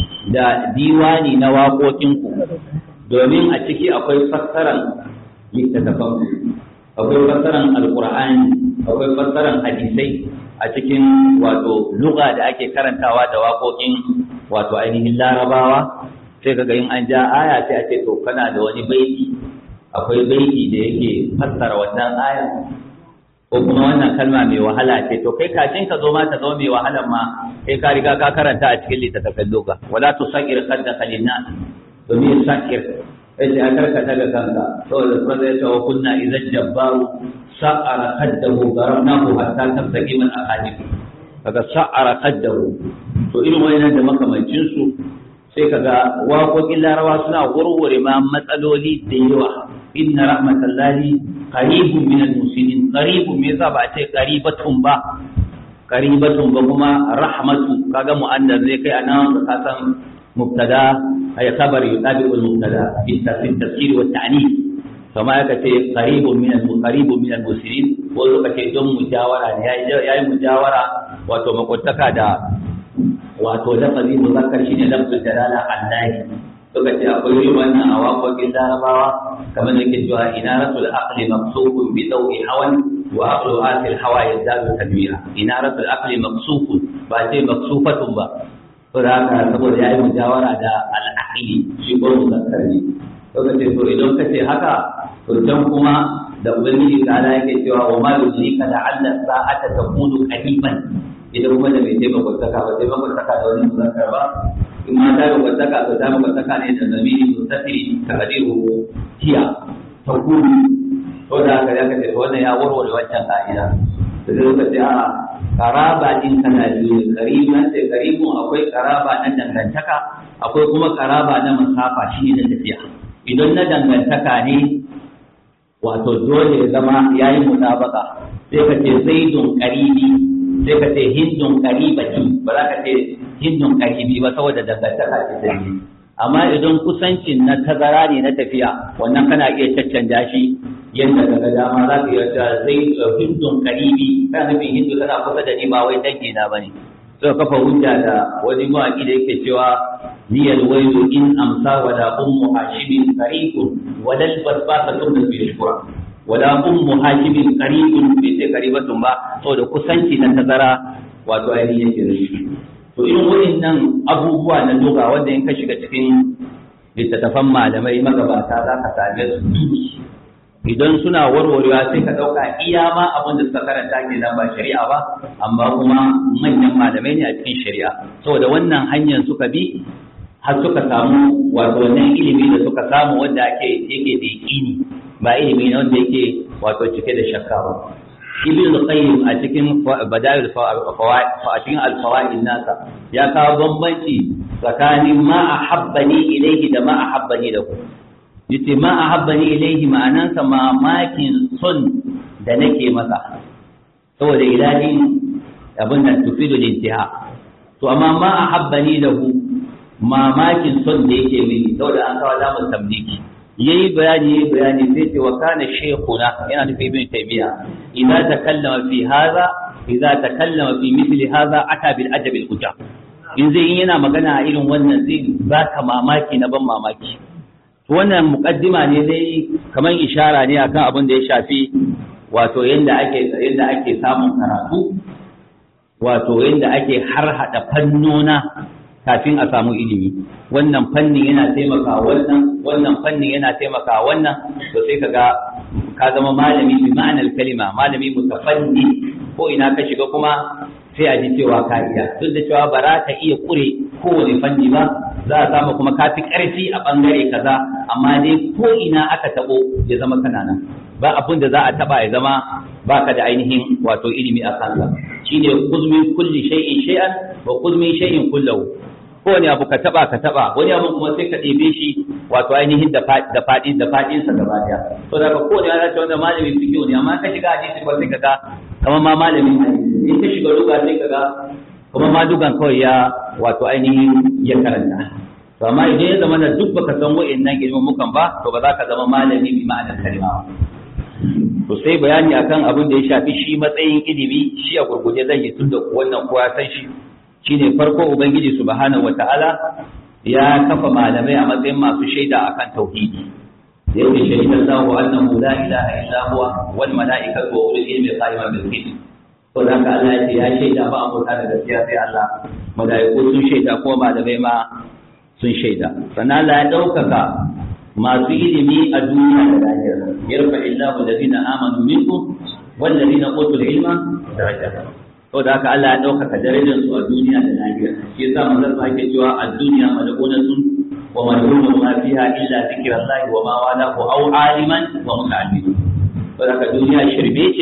Speaker 2: da diwani na waƙoƙinku domin a ciki akwai fassaran littattafan akwai fassaran alqur'ani akwai fassaran hadisai a cikin wato lugha da ake karantawa da waƙoƙin wato ainihin larabawa sai kaga in an ja aya sai a ce to kana da wani baiti akwai baiti da yake fassara wannan aya ko kuma wannan kalma mai wahala ce to kai kafin ka zo ma ta zo mai wahalan ma sai ka riga ka karanta a cikin littattafan lugha wala tusaqir qaddaka linnas domin sakir sai a karkata da kanka saboda kuma zai ce wa kunna idan jabbaru sa'ara qaddahu garabnahu hatta tabtaqi min aqadib kaga sa'ara qaddahu to irin wayannan da makamancin su sai kaga waƙoƙin larawa suna warware ma matsaloli da yawa inna rahmatallahi qaribun min al-muslimin qaribun me yasa ba a ce qaribatun ba qaribatun ba kuma rahmatu kaga mu'annas zai kai anan ka san mubtada ay khabar yudabiqu al-mubtada bi tafsir wa ta'nif kama yaka ce qaribun min al-qaribun min al-muslimin ko lokaci don mujawara ne yayi yayi mujawara wato makwataka da wato lafazi muzakkar shine lafzul jalala allahi suka ce akwai yi wannan a waƙoƙin larabawa kamar da ke cewa inaratul aqli maqsufun bi dawi hawan wa aqlu asil hawa yazdadu tadmira inaratul aqli maqsufun ba ce maqsufatun ba to da haka saboda yayi mujawara da al-aqli shi ko muzakkar ne suka ce to idan ka ce haka to can kuma da ubangiji ta ala yake cewa wa ma yudrika la'alla sa'ata takunu qariban idan kuma da bai taimaka saka ba taimaka saka da wani muzakkar ba in ma ta yi saka to ta maka saka ne da zamiri mutasiri ta kadiru tiya ta kudu to da haka ya kace wannan ya warware wancan ka'ida da zai ka ce a karaba din kana biyu kariban sai karibun akwai karaba na dangantaka akwai kuma karaba na masafa shi ne na tafiya idan na dangantaka ne wato dole ya zama yayi mutabaka sai ka ce zaidun karibi sai ka ce hindun karibati ba za ka ce hindun karibi ba saboda dangantaka ce ta yi amma idan kusancin na tazara ne na tafiya wannan kana iya caccanja shi yadda daga dama za ka iya cewa zai hindun karibi kana nufin hindu tana kusa da ni ba wai dangi na bane sai kafa hujja da wani mawaƙi da yake cewa niyal wailu in amsa wala ummu hashimin qaribun walal basbasa tunna bi shukra wala ummu hakimin qaribun bai ce qaribatun ba saboda kusanci na tazara wato ainihin yake da shi to irin waɗannan abubuwa na doga wanda in ka shiga cikin littattafan malamai magabata za ka same su idan suna warwarewa sai ka ɗauka iya ma abin da suka karanta ke nan ba shari'a ba amma kuma manyan malamai ne a cikin shari'a saboda wannan hanyar suka bi har suka samu wato wannan ilimi da suka samu wanda ake yake da yaƙini ba ilimi ne wanda yake wato cike da shakka ba ibn al-qayyim a cikin bada'il fawaid a cikin al-fawaid nasa ya kawo bambanci tsakanin ma ahabbani ilayhi da ma ahabbani da ku yace ma ahabbani ilayhi ma'anansa mamakin son da nake masa saboda ilahin abin da tufidu lintiha to amma ma ahabbani lahu mamakin son da yake mini saboda an kawo lamun tabliki yayi bayani yayi bayani sai ce wa kana shaykhuna yana nufi ibn taymiya idza takallama fi hadha idza takallama fi mithli hadha ata bil ajab al ujab in zai in yana magana a irin wannan zai baka mamaki na ban mamaki wannan muqaddima ne dai kamar ishara ne akan abin da ya shafi wato yanda ake yanda ake samun karatu wato yanda ake harhada fannona kafin a samu ilimi wannan fannin yana taimaka wannan wannan fannin yana taimaka wannan to sai kaga ka zama malami bi ma'anar kalima malami mutafanni ko ina ka shiga kuma sai a ji cewa ka iya duk da cewa ba za ka iya kure kowane fanni ba za a samu kuma ka fi ƙarfi a ɓangare kaza amma dai ko ina aka taɓo ya zama kana nan ba abin da za a taɓa ya zama baka da ainihin wato ilimi a kansa shine kuzmin kulli shay'in shay'an wa kuzmin shay'in kullahu kowane abu ka taba ka taba wani abu kuma sai ka ɗebe shi wato ainihin da da faɗi da faɗin sa gaba daya to da ka kowane ana cewa malamin fiqh ne amma ka shiga hadisi ba sai ka ga kamar ma malamin hadisi in ka shiga lugha sai ka ga kuma ma dugan kawai ya wato ainihin ya karanta to amma idan ya zama da duk baka san wa'annan ilimin mukan ba to ba za ka zama malami bi ma'anar kalima ba to sai bayani akan abin da ya shafi shi matsayin ilimi shi a gurguje zan yi tunda wannan kowa san shi shine farko ubangiji subhanahu wataala ya kafa malamai a matsayin masu shaida akan tauhidi da yake shaida Allahu annahu la ilaha illa huwa wal malaikatu wa ulul ilmi qa'iman bil qist to da haka Allah ya ce ya shaida ba abota da gaskiya sai Allah malaiku sun shaida kuma malamai ma sun shaida sannan Allah ya daukaka masu ilimi a duniya da lahira yarfa illahu alladhina amanu minkum wal ladina utul ilma darajat to da haka Allah ya ɗaukaka darajar su a duniya da lahira shi yasa manzon sa yake cewa a duniya mal'unatun wa mal'unun ma fiha illa zikrullahi wa ma walahu aw aliman wa muta'allim to da haka duniya shirme ce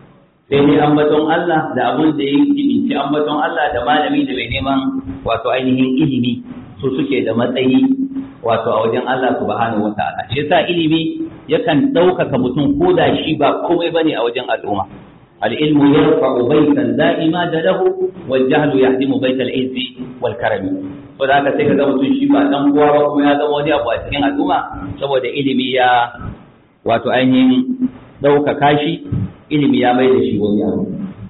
Speaker 2: sai dai ambaton Allah da abun da yake jibinci ambaton Allah da malami da mai neman wato ainihin ilimi su suke da matsayi wato a wajen Allah subhanahu wataala shi yasa ilimi yakan ɗaukaka mutum ko da shi ba komai bane a wajen al'umma العلم يرفع بيتا لا إماد له والجهل يهدم بيت العز والكرم فذاك sai kaga mutum shi ba dan kowa ba kuma ya zama wani abu a cikin al'umma saboda ilimi ya wato ainihin ɗaukaka shi ilimi ya mai da shi wani abu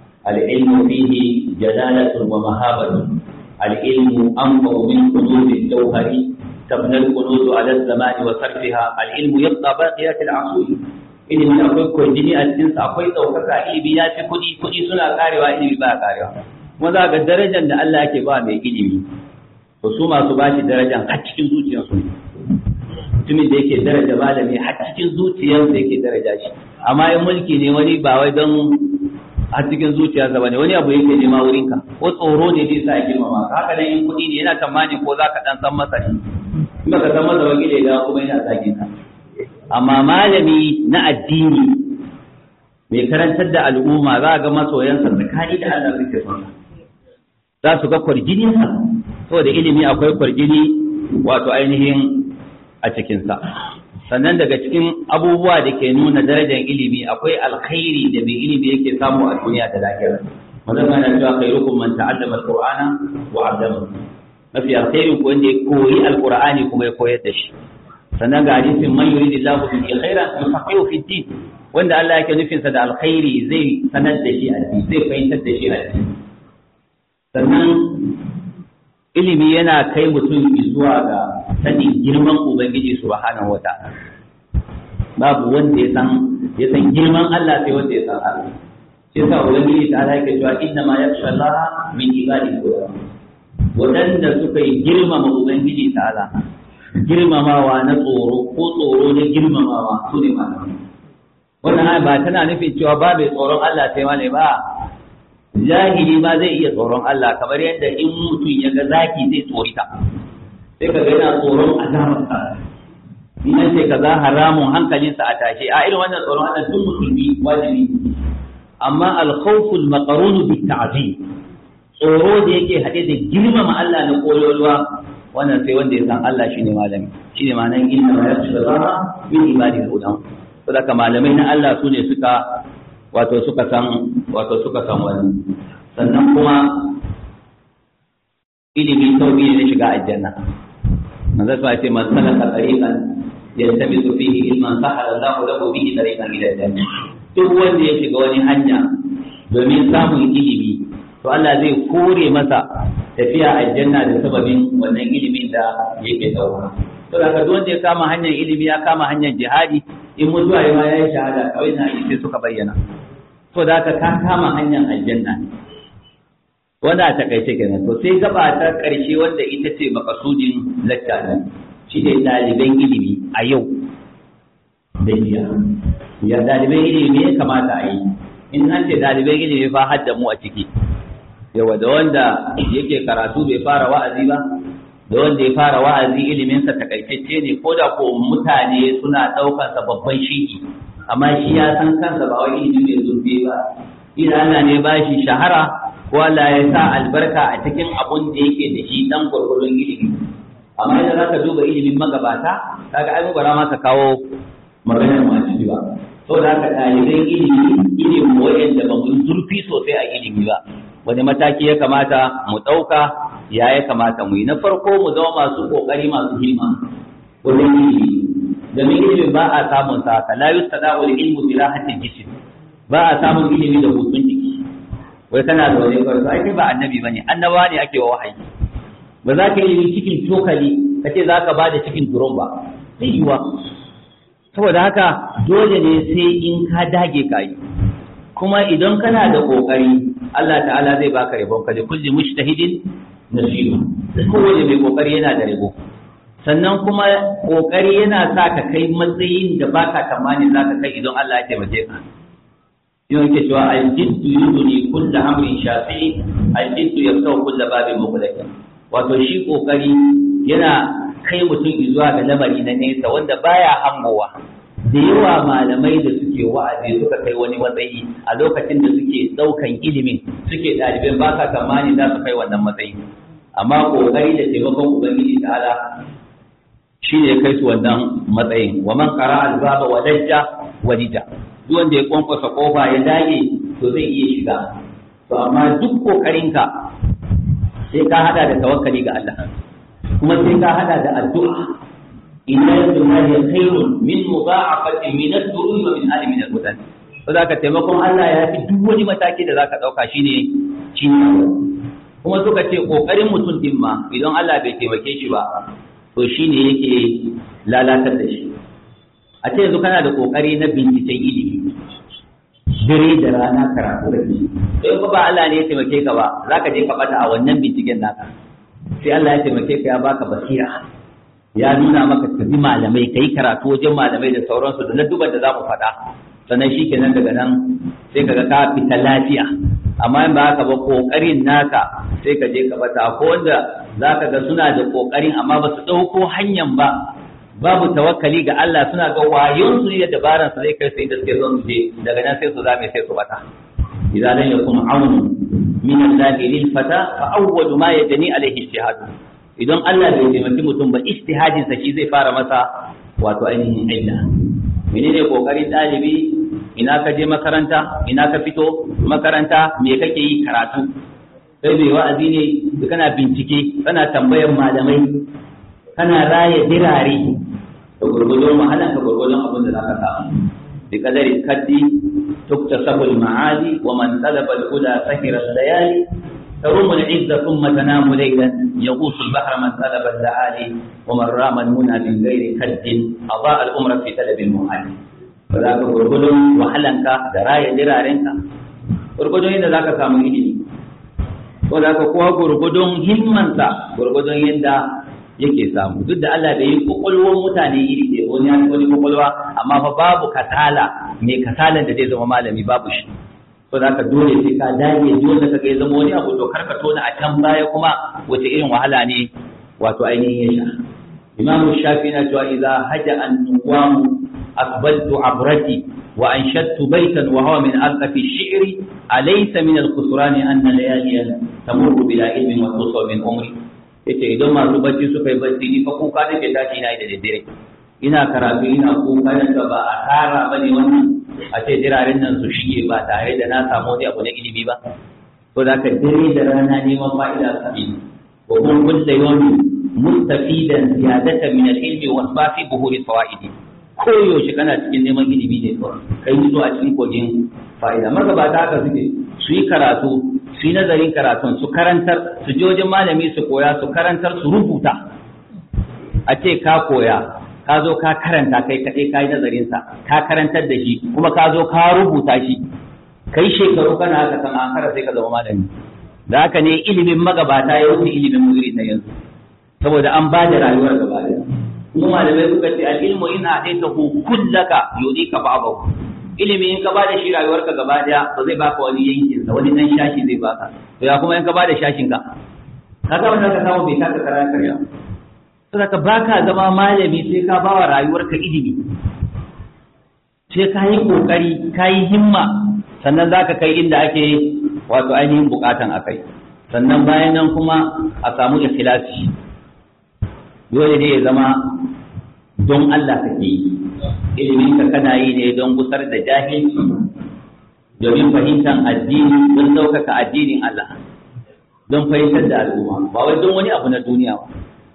Speaker 2: al-ilmu fihi jalalatun wa mahabatun al-ilmu anfa'u min qulubi al-jawhari تبنى الكنوز على الزمان وصرفها العلم يبقى باقيات العصور ilimi akwai kwarjini a cikinsa akwai ɗaukaka ilimi ya fi kuɗi kuɗi suna karewa ilimi ba karewa kuma za ga darajar da Allah yake ba mai ilimi to su masu ba shi darajar har cikin zuciyarsu mutumin da yake daraja malami har cikin zuciyarsa yake daraja shi amma in mulki ne wani ba wai don a cikin zuciyarsa ba ne wani abu yake nema wurinka ko tsoro ne zai sa ya girmama haka nan in kuɗi ne yana tamani ko za ka ɗan san masa ne in baka san masa wakilai da kuma yana zagin ka amma malami na addini mai karantar da al'umma za a ga masoyansa tsakani da Allah suke son za su ga kwarjini sa saboda ilimi akwai kwarjini wato ainihin a cikinsa sannan daga cikin abubuwa da ke nuna darajar ilimi akwai alkhairi da mai ilimi yake samu a duniya da lahira wannan yana cewa khairukum man ta'allama alqur'ana wa 'allama mafi alkhairin ko wanda ya koyi alqur'ani kuma ya koyar da shi sannan ga hadisin man yuridillahu bihi khairan yufaqihu fi din wanda Allah yake nufin sa da alkhairi zai sanar da shi addini zai fahimtar da shi addini sannan ilimi yana kai mutum zuwa ga sanin girman ubangiji subhanahu wata'ala babu wanda ya san ya san girman Allah sai wanda ya san Allah shi yasa ubangiji ta Allah yake cewa inna ma yakhsha Allah min ibadihi ulama wadanda suka yi girmama ubangiji ta'ala girmamawa na tsoro ko tsoro na girmamawa su ne malamai wannan ba tana nufin cewa ba mai tsoron Allah sai malai ba jahili ma zai iya tsoron Allah kamar yadda in mutum ya ga zaki zai tsorita sai ka ga yana tsoron azabarsa in an ce kaza haramun hankalinsa a tashe a irin wannan tsoron Allah duk musulmi wajibi amma al-khawful maqrun bi ta'zim tsoro da yake hade da girmama Allah na koyolwa wannan sai wanda ya san Allah shine malami shine ma'anar inna ma yashfara min ibadihi ulama saboda malamai na Allah su ne suka wato suka san wato suka san wani sannan kuma ilimi sauki ne na shiga aljanna manzo sai ce man salaka tariqan yaltamisu fihi ilman sahala Allahu lahu bihi tariqan ila aljanna duk wanda ya shiga wani hanya domin samun ilimi to Allah zai kore masa tafiya aljanna da sababin wannan ilimin da yake dauka to da duk wanda ya kama hanyar ilimi ya kama hanyar jihadi in mutuwa ya ma ya yi shahada kawai na sai suka bayyana to da ka ka kama hanyar aljanna ne wanda a takaice kenan to sai gaba ta karshe wanda ita ce makasudin lacca ne shi ne ɗaliban ilimi a yau da jiya ya ɗaliban ilimi ya kamata a yi in an ce ɗaliban ilimi fa hadda mu a ciki yawa da wanda yake karatu bai fara wa'azi ba da wanda ya fara wa'azi iliminsa takaitacce ne ko da ko mutane suna ɗaukansa babban shiki amma shi ya san kansa ba wai ilimi mai zurfi ba idan Allah ne ba shi shahara ko Allah ya sa albarka a cikin abun da yake da shi dan gurgurun ilimi amma idan zaka duba ilimin magabata kaga ai bara ma ka kawo maganar mu a ciki ba saboda haka ɗaliban ilimi ilimin wayanda ba mu zurfi sosai a ilimi ba wani mataki ya kamata mu ɗauka ya ya kamata mu yi na farko mu zama masu ƙoƙari masu himma wajen ilimi domin ilimin ba a samun sa haka la yustada wal ilmu bi rahatil jism ba a samun ilimi da hutun jiki wai kana da wani kwarto ai kai ba annabi bane annabawa ne ake wa wahayi ba za ka yi cikin cokali ka ce za ka ba da cikin duron ba zai yiwa saboda haka dole ne sai in ka dage ka yi kuma idan kana da kokari Allah ta'ala zai baka rabon ka da kulli mujtahidin nasibu kowane mai kokari yana da rabo sannan kuma kokari yana sa ka kai matsayin da baka tamani za ka kai idan Allah ya taimake ka yau yake cewa aljiddu yuduni kullu amrin shafi aljiddu yaftahu kullu babin mughlaq wato shi kokari yana kai mutum zuwa ga lamari na nesa wanda baya hangowa da yawa malamai da suke wa'azi suka kai wani matsayi a lokacin da suke ɗaukan ilimin suke ɗaliban ba ka tsammani za su kai wannan matsayi amma ƙoƙari da taimakon ubangiji ta'ala shi ne kai su wannan matsayin wa man qara albaba wa dajja walija duk wanda ya kwankwasa kofa ya dage to zai iya shiga to amma duk ƙoƙarinka sai ka hada da tawakkali ga Allah kuma sai ka hada da addu'a inna lillahi khairun min mudha'afatin min ad-duru'i wa min ali min al-mudan to zaka taimakon Allah ya fi duk wani mataki da zaka dauka shine shine kuma suka ce kokarin mutum din ma idan Allah bai taimake shi ba to shine yake lalatar da shi a ce yanzu kana da kokari na binciken ilimi dare da rana karatu da shi sai ko ba Allah ne ya taimake ka ba zaka je ka bata a wannan binciken naka sai Allah ya taimake ka ya baka basira ya nuna maka ka bi malamai ka yi karatu wajen malamai da sauransu da na duban da za mu faɗa sannan shi kenan daga nan sai ka ga ka fita lafiya amma in ba haka ba ƙoƙarin naka sai ka je ka bata ko wanda za ka ga suna da ƙoƙarin amma ba su ɗauko hanyar ba babu tawakkali ga Allah suna ga wayon su ne da dabaran su zai kai su inda suke son su je daga nan sai su zame sai su bata idan lam yakun aunu min Allah lil fata fa awwalu ma yajni alaihi ijtihadu idan Allah bai taimaki mutum ba ijtihadin sa shi zai fara masa wato ainihin aida menene kokarin dalibi ina ka je makaranta ina ka fito makaranta me kake yi karatu sai bai wa'azi ne kana bincike kana tambayar malamai kana raya dirare da gurgudun wahalan ka gurgudun abin da zaka samu bi kadari kaddi tuktasabu al-ma'ali wa man talaba al-huda sahira al-layali تروم العز ثم تنام ليلا يغوص البحر من طلب اللآلي ومن رام المنى من غير كد أضاء الأمر في طلب المحال فذاك غرغدون وحلنك دراية درارنك غرغدون إذا ذاك سامو إلي وذاك قوى غرغدون همانسا غرغدون يندا yake samu duk da Allah bai yi kokolwar mutane iri ɗaya wani ya wani kokolwa amma fa babu kasala mai kasalan da zai zama malami babu shi ko za ka dole sai ka dage dole ka ga zama wani abu to karka tona a can baya kuma wace irin wahala ne wato ainihin ya sha imam shafi na cewa idza haja an nuwam aqbaltu abrati wa anshattu baytan wa huwa min alqafi shi'ri alaysa min al-khusran anna layaliyan tamurru bila ilmin wa tusaw min umri yace idan masu bacci suka yi bacci ni fa kuka nake tashi ina da daddare ina karatu ina kuka da ba a tara bane wannan a ce jiragen nan su shige ba tare da na samu wani abu na ilimi ba to da ka dare da rana neman fa'ida sabi wa kun kulla yawmi mustafidan ziyadatan min al-ilmi wa fi buhuri fawaidi ko yaushe kana cikin neman ilimi ne kawai kai zuwa a cikin kogin fa'ida magabata haka suke su yi karatu su yi nazarin karatun su karantar su je wajen malami su koya su karantar su rubuta a ce ka koya ka zo ka karanta kai kaɗai ka yi nazarinsa ka karantar da shi kuma ka zo ka rubuta shi kai shekaru kana haka kan an kara sai ka zama malami da haka ne ilimin magabata ya wuce ilimin muzuri na yanzu saboda an ba da rayuwar gaba da kuma malamai suka ce al-ilmu in a'taita hu kullaka yudika ba'dahu ilimi in ka ba da shi rayuwarka gaba daya ba zai baka wani yankin sa wani dan shashi zai baka to ya kuma in ka ba da shashin ka kaga wannan ka samu bai taka karaya karya saboda baka zama malami sai ka bawa rayuwarka ilimi sai ka yi kokari ka yi himma sannan zaka kai inda ake wato ainihin bukatan akai sannan bayan nan kuma a samu ikhlasi dole ne ya zama don Allah kake yi ilimin ka kana yi ne don gusar da jahilci domin fahimtar addini don ɗaukaka addinin Allah don fahimtar da al'umma ba wai don wani abu na duniya ba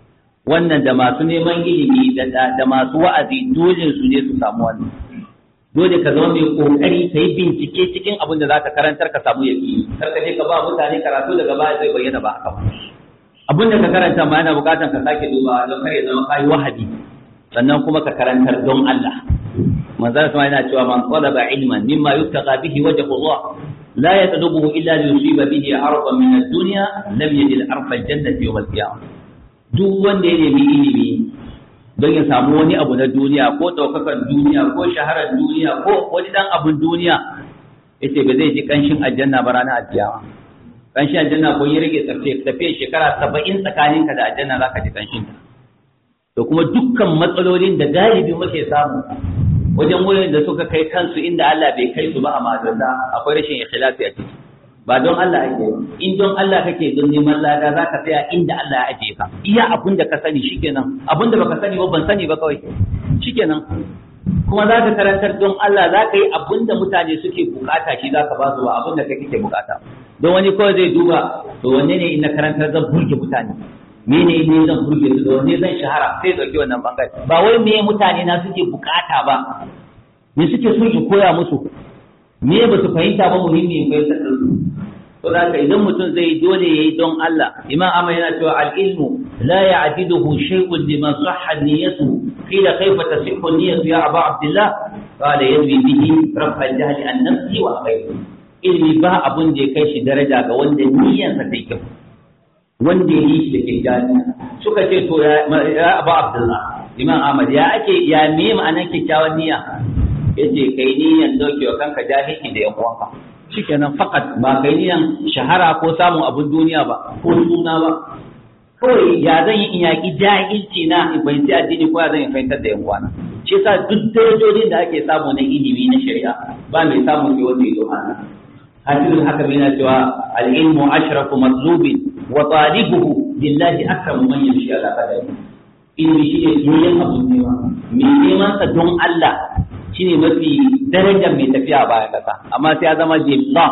Speaker 2: wannan da masu neman ilimi da masu wa'azi dole su ne su samu wannan dole ka zama mai kokari ka yi bincike cikin abin da zaka karantar ka samu yaki kar ka je ka ba mutane karatu daga baya zai bayyana ba haka ba abin da ka karanta ma yana bukatan ka sake duba don kar ya zama kai wahabi sannan kuma ka karantar don Allah manzon sama yana cewa man talaba ilman mimma yuttaqa bihi wajhu Allah la yatlubuhu illa li yusiba bihi ardan min ad-dunya lam yajid arfa al-jannati yawm al-qiyamah duk wanda ya nemi ilimi don ya samu wani abu na duniya ko ɗaukakan duniya ko shaharar duniya ko wani dan abun duniya yace ba zai ji kanshin aljanna ba ranar alkiyama kanshin aljanna ko ya rage tafiya shekara saba'in tsakaninka da aljanna zaka ji kanshin ta to kuma dukkan matsalolin da galibi muke samu wajen wurin da suka kai kansu inda Allah bai kai su ba a madalla akwai rashin ikhlasi a ciki ba don Allah ake in don Allah kake don neman lada za ka tsaya inda Allah ya ajiye ka iya abun da ka sani shikenan abun da baka sani ba ban sani ba kawai shikenan kuma za ka karantar don Allah za ka yi abun da mutane suke bukata shi za ka ba su ba abun da kai kake bukata don wani kawai zai duba to wanne ne in na karantar zan burge mutane me ne ne zan burge su da wanne zan shahara sai dauki wannan bangare ba wai me mutane na suke bukata ba me suke so in koya musu me ba su fahimta ba muhimmi in fahimtar da su to da ka idan mutum zai dole yayi don Allah imam Ahmad yana cewa al-ilmu la ya'diduhu shay'un liman sahha niyyatu qila kayfa tasihhu niyyatu ya Aba Abdullah qala yadwi bihi rafa al-jahl an nafsi wa ghayri ilmi ba abun da ya kai shi daraja ga wanda niyyarsa ta kyau wanda ya yi shi da kyakkyawan suka ce to ya Aba Abdullah imam Ahmad ya ake ya me ma'anar kyakkyawan niyya yace kai niyan dauke wa kanka jahili da yan uwanka shikenan fakat ba kai niyan shahara ko samun abun duniya ba ko suna ba kawai ya zan yi in yaƙi jahilci na in fahimci addini ko ya zan yi fahimtar da yan uwana shi yasa duk darajojin da ake samu na ilimi na shari'a ba mai samun sai wanda ya zo hana hadisin haka yana cewa al-ilmu ashrafu matlubin wa talibuhu lillahi akramu man yamshi ala qadami ilimi shi ne yoyin abun nema mai neman sa don Allah shine mafi darajar mai tafiya a bayan kasa amma sai ya zama jimla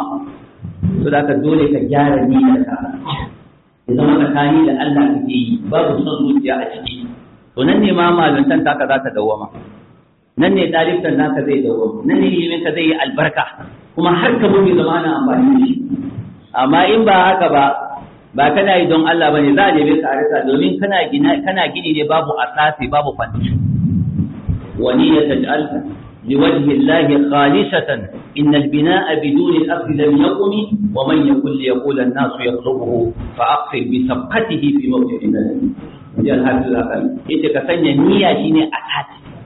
Speaker 2: to da ka dole ka gyara niyyar ka ya zama tsakani da Allah kake yi babu son zuciya a ciki to nan ne ma malantan taka za ta dawwama nan ne dalibtan naka zai dawwama nan ne ilimin ka zai yi albarka kuma har ka mutu zama ana amfani da shi amma in ba haka ba ba kana yi don Allah bane za a neme ka a rasa domin kana gina kana gini ne babu asasi babu foundation wani ya taj'alka لوجه الله خالصة إن البناء بدون الأصل لم يقم ومن يكن ليقول الناس يطلبه فأقصر بسبقته في موضع الناس جاء الحافظ الأقل إذا كسنيا نية شيني أساس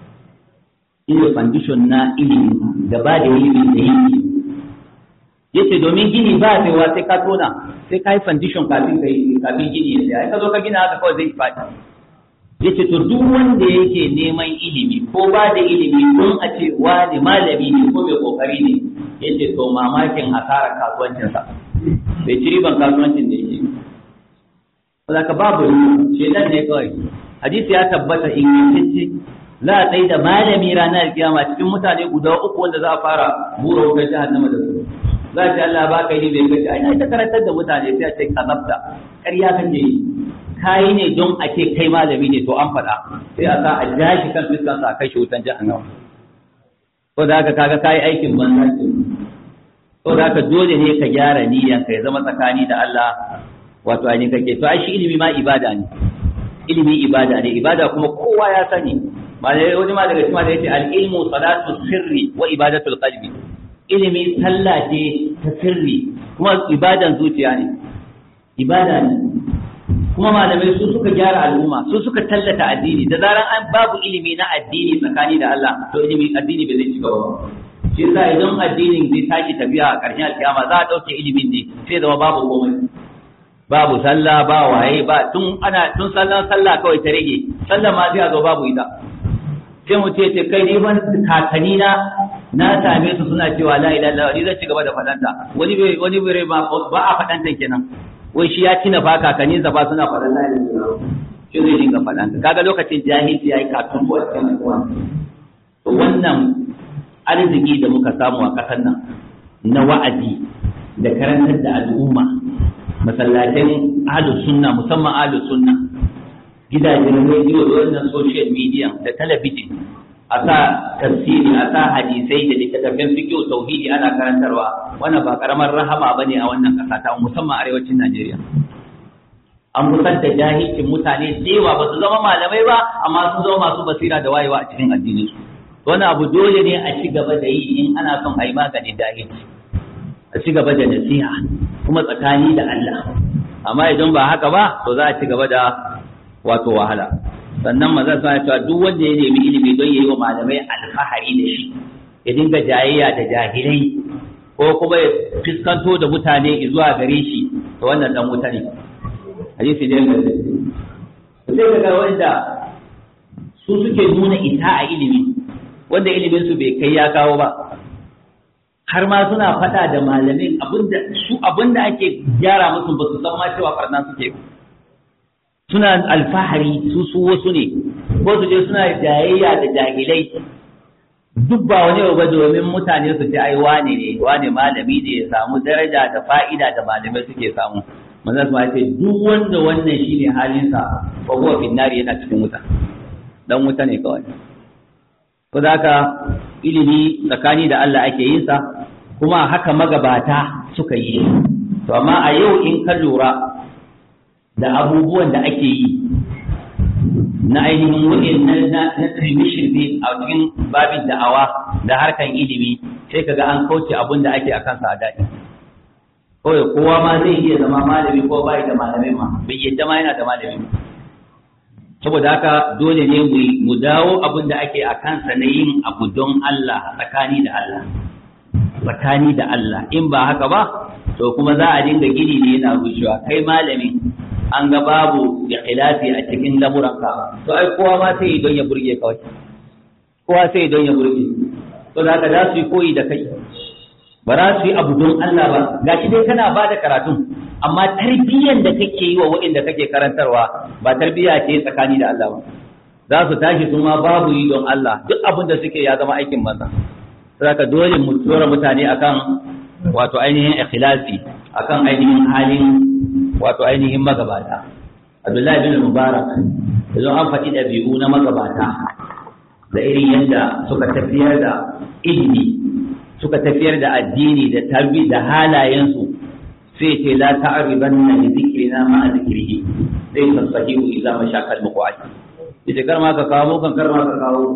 Speaker 2: إذا فانديشن نا إلي gaba da ilimi da yi yace domin gini ba sai wa sai ka tona sai ka yi foundation kafin ka yi kafin gini ya sai ka zo ka gina haka kawai zai faɗi yace to duk wanda yake neman ilimi ko ba da ilimi don a ce wani malami ne ko mai kokari ne yace to mamakin hasarar kasuwancinsa bai ci riban kasuwancin da yake ba ka babu shedan ne kawai hadisi ya tabbata ingantacce za a tsaye da malami ranar kiyama cikin mutane guda uku wanda za a fara bura wutar jahannama da su za a ce Allah ba ka yi bai kace ai na ta karantar da mutane sai a ce kazabta ƙarya kake yi kayi ne don a ce kai malami ne to an faɗa sai a sa a ja shi kan fiskan sa a kai shi wutan jahannama ko da haka kaga kayi aikin banza ce ko da haka dole ne ka gyara niyyan ka ya zama tsakani da Allah wato ainihin kake to ai shi ilimi ma ibada ne ilimi ibada ne ibada kuma kowa ya sani malai wani ma daga cikin da yace al-ilmu salatu sirri wa ibadatul qalbi ilimi sallah ce ta sirri kuma ibadan zuciya ne ibada ne kuma malamai su suka gyara al'umma su suka tallata addini da zaran an babu ilimi na addini tsakani da Allah to ilimi addini bai zai ci gaba ba shi yasa idan addinin zai tashi tafiya a ƙarshen alkiyama za a ɗauke ilimin ne sai zama babu komai babu sallah ba waye ba tun ana tun sallan sallah kawai ta rage sallah ma sai a zo babu ita sai mu ce kai ni ban kakanni na na same su suna cewa la ilaha illallah ni zan ci gaba da fadanta wani bai wani bai ba ba a fadanta kenan wai shi ya tina fa kakanni sa ba suna fadan la ilaha illallah shi zai dinga fadanta kaga lokacin jahilci yayi katun ko cikin to wannan arziki da muka samu a kasar nan na wa'azi da karantar da al'umma masallatan ahlus sunna musamman ahlus sunna gidajen rediyo da wannan social media da talabijin a sa tafsiri a sa hadisai da littattafan fiqh tauhidi ana karantarwa wannan ba karamar rahama bane a wannan kasa ta musamman arewacin Najeriya an musar da jahilcin mutane da yawa ba su zama malamai ba amma sun zama masu basira da wayewa a cikin addinin su wani abu dole ne a ci gaba da yi in ana son a yi maganin jahilci a ci gaba da nasiha kuma tsakani da Allah amma idan ba haka ba to za a ci gaba da wato wahala sannan maza suna cewa duk wanda ya nemi ilimi don ya yi wa malamai alfahari da shi ya dinga jayayya da jahilai ko kuma ya fuskanto da mutane zuwa gare shi to wannan dan wuta ne hadisi ne ga sai ga wanda su suke nuna ita a ilimi wanda ilimin su bai kai ya kawo ba har ma suna faɗa da malamin abinda su abinda ake gyara musu ba su san ma cewa farna suke suna alfahari su su wasu ne ko su je suna jayayya da jahilai duk ba wani ba domin mutane su ce ai wane ne wane malami ne ya samu daraja da fa'ida da malamai suke samu manzo su ce duk wanda wannan shine halinsa fa huwa fi nari yana cikin wuta dan wuta ne kawai ko haka ilimi tsakani da Allah ake yin sa kuma haka magabata suka yi to amma a yau in ka lura da abubuwan da ake yi na ainihin wani na na shirme a cikin babin da'awa da harkan ilimi sai kaga an kauce abun da ake akan sa daɗi kawai kowa ma zai iya zama malami ko bai da malamai ma bai yadda ma yana da malami ma saboda haka dole ne mu dawo abin da ake a kansa na yin abu don Allah tsakani da Allah tsakani da Allah in ba haka ba to kuma za a dinga gini ne yana rushewa kai malamin an ga babu da khilafi a cikin lamuranka to ai kowa ma sai don ya burge kawai kowa sai don ya burge to da haka za su yi koyi da kai ba za su yi abu don Allah ba gashi dai kana ba da karatun amma tarbiyyar da kake yi wa waɗanda kake karantarwa ba tarbiyya ce tsakani da Allah ba za su tashi su ma babu yi don Allah duk abin da suke ya zama aikin maza saka dole mu tsora mutane akan wato ainihin ikhlasi akan ainihin halin wato ainihin magabata Abdullahi bin Mubarak yanzu an faɗi ɗabi'u na magabata da irin yadda suka tafiyar da ilimi suka tafiyar da addini da tarbi da halayensu sai ce la ta'ribanna li dhikrina ma dhikrihi sai tasahihu idza mashakal muqadd ita kar ma ka kawo kan kar ma ka kawo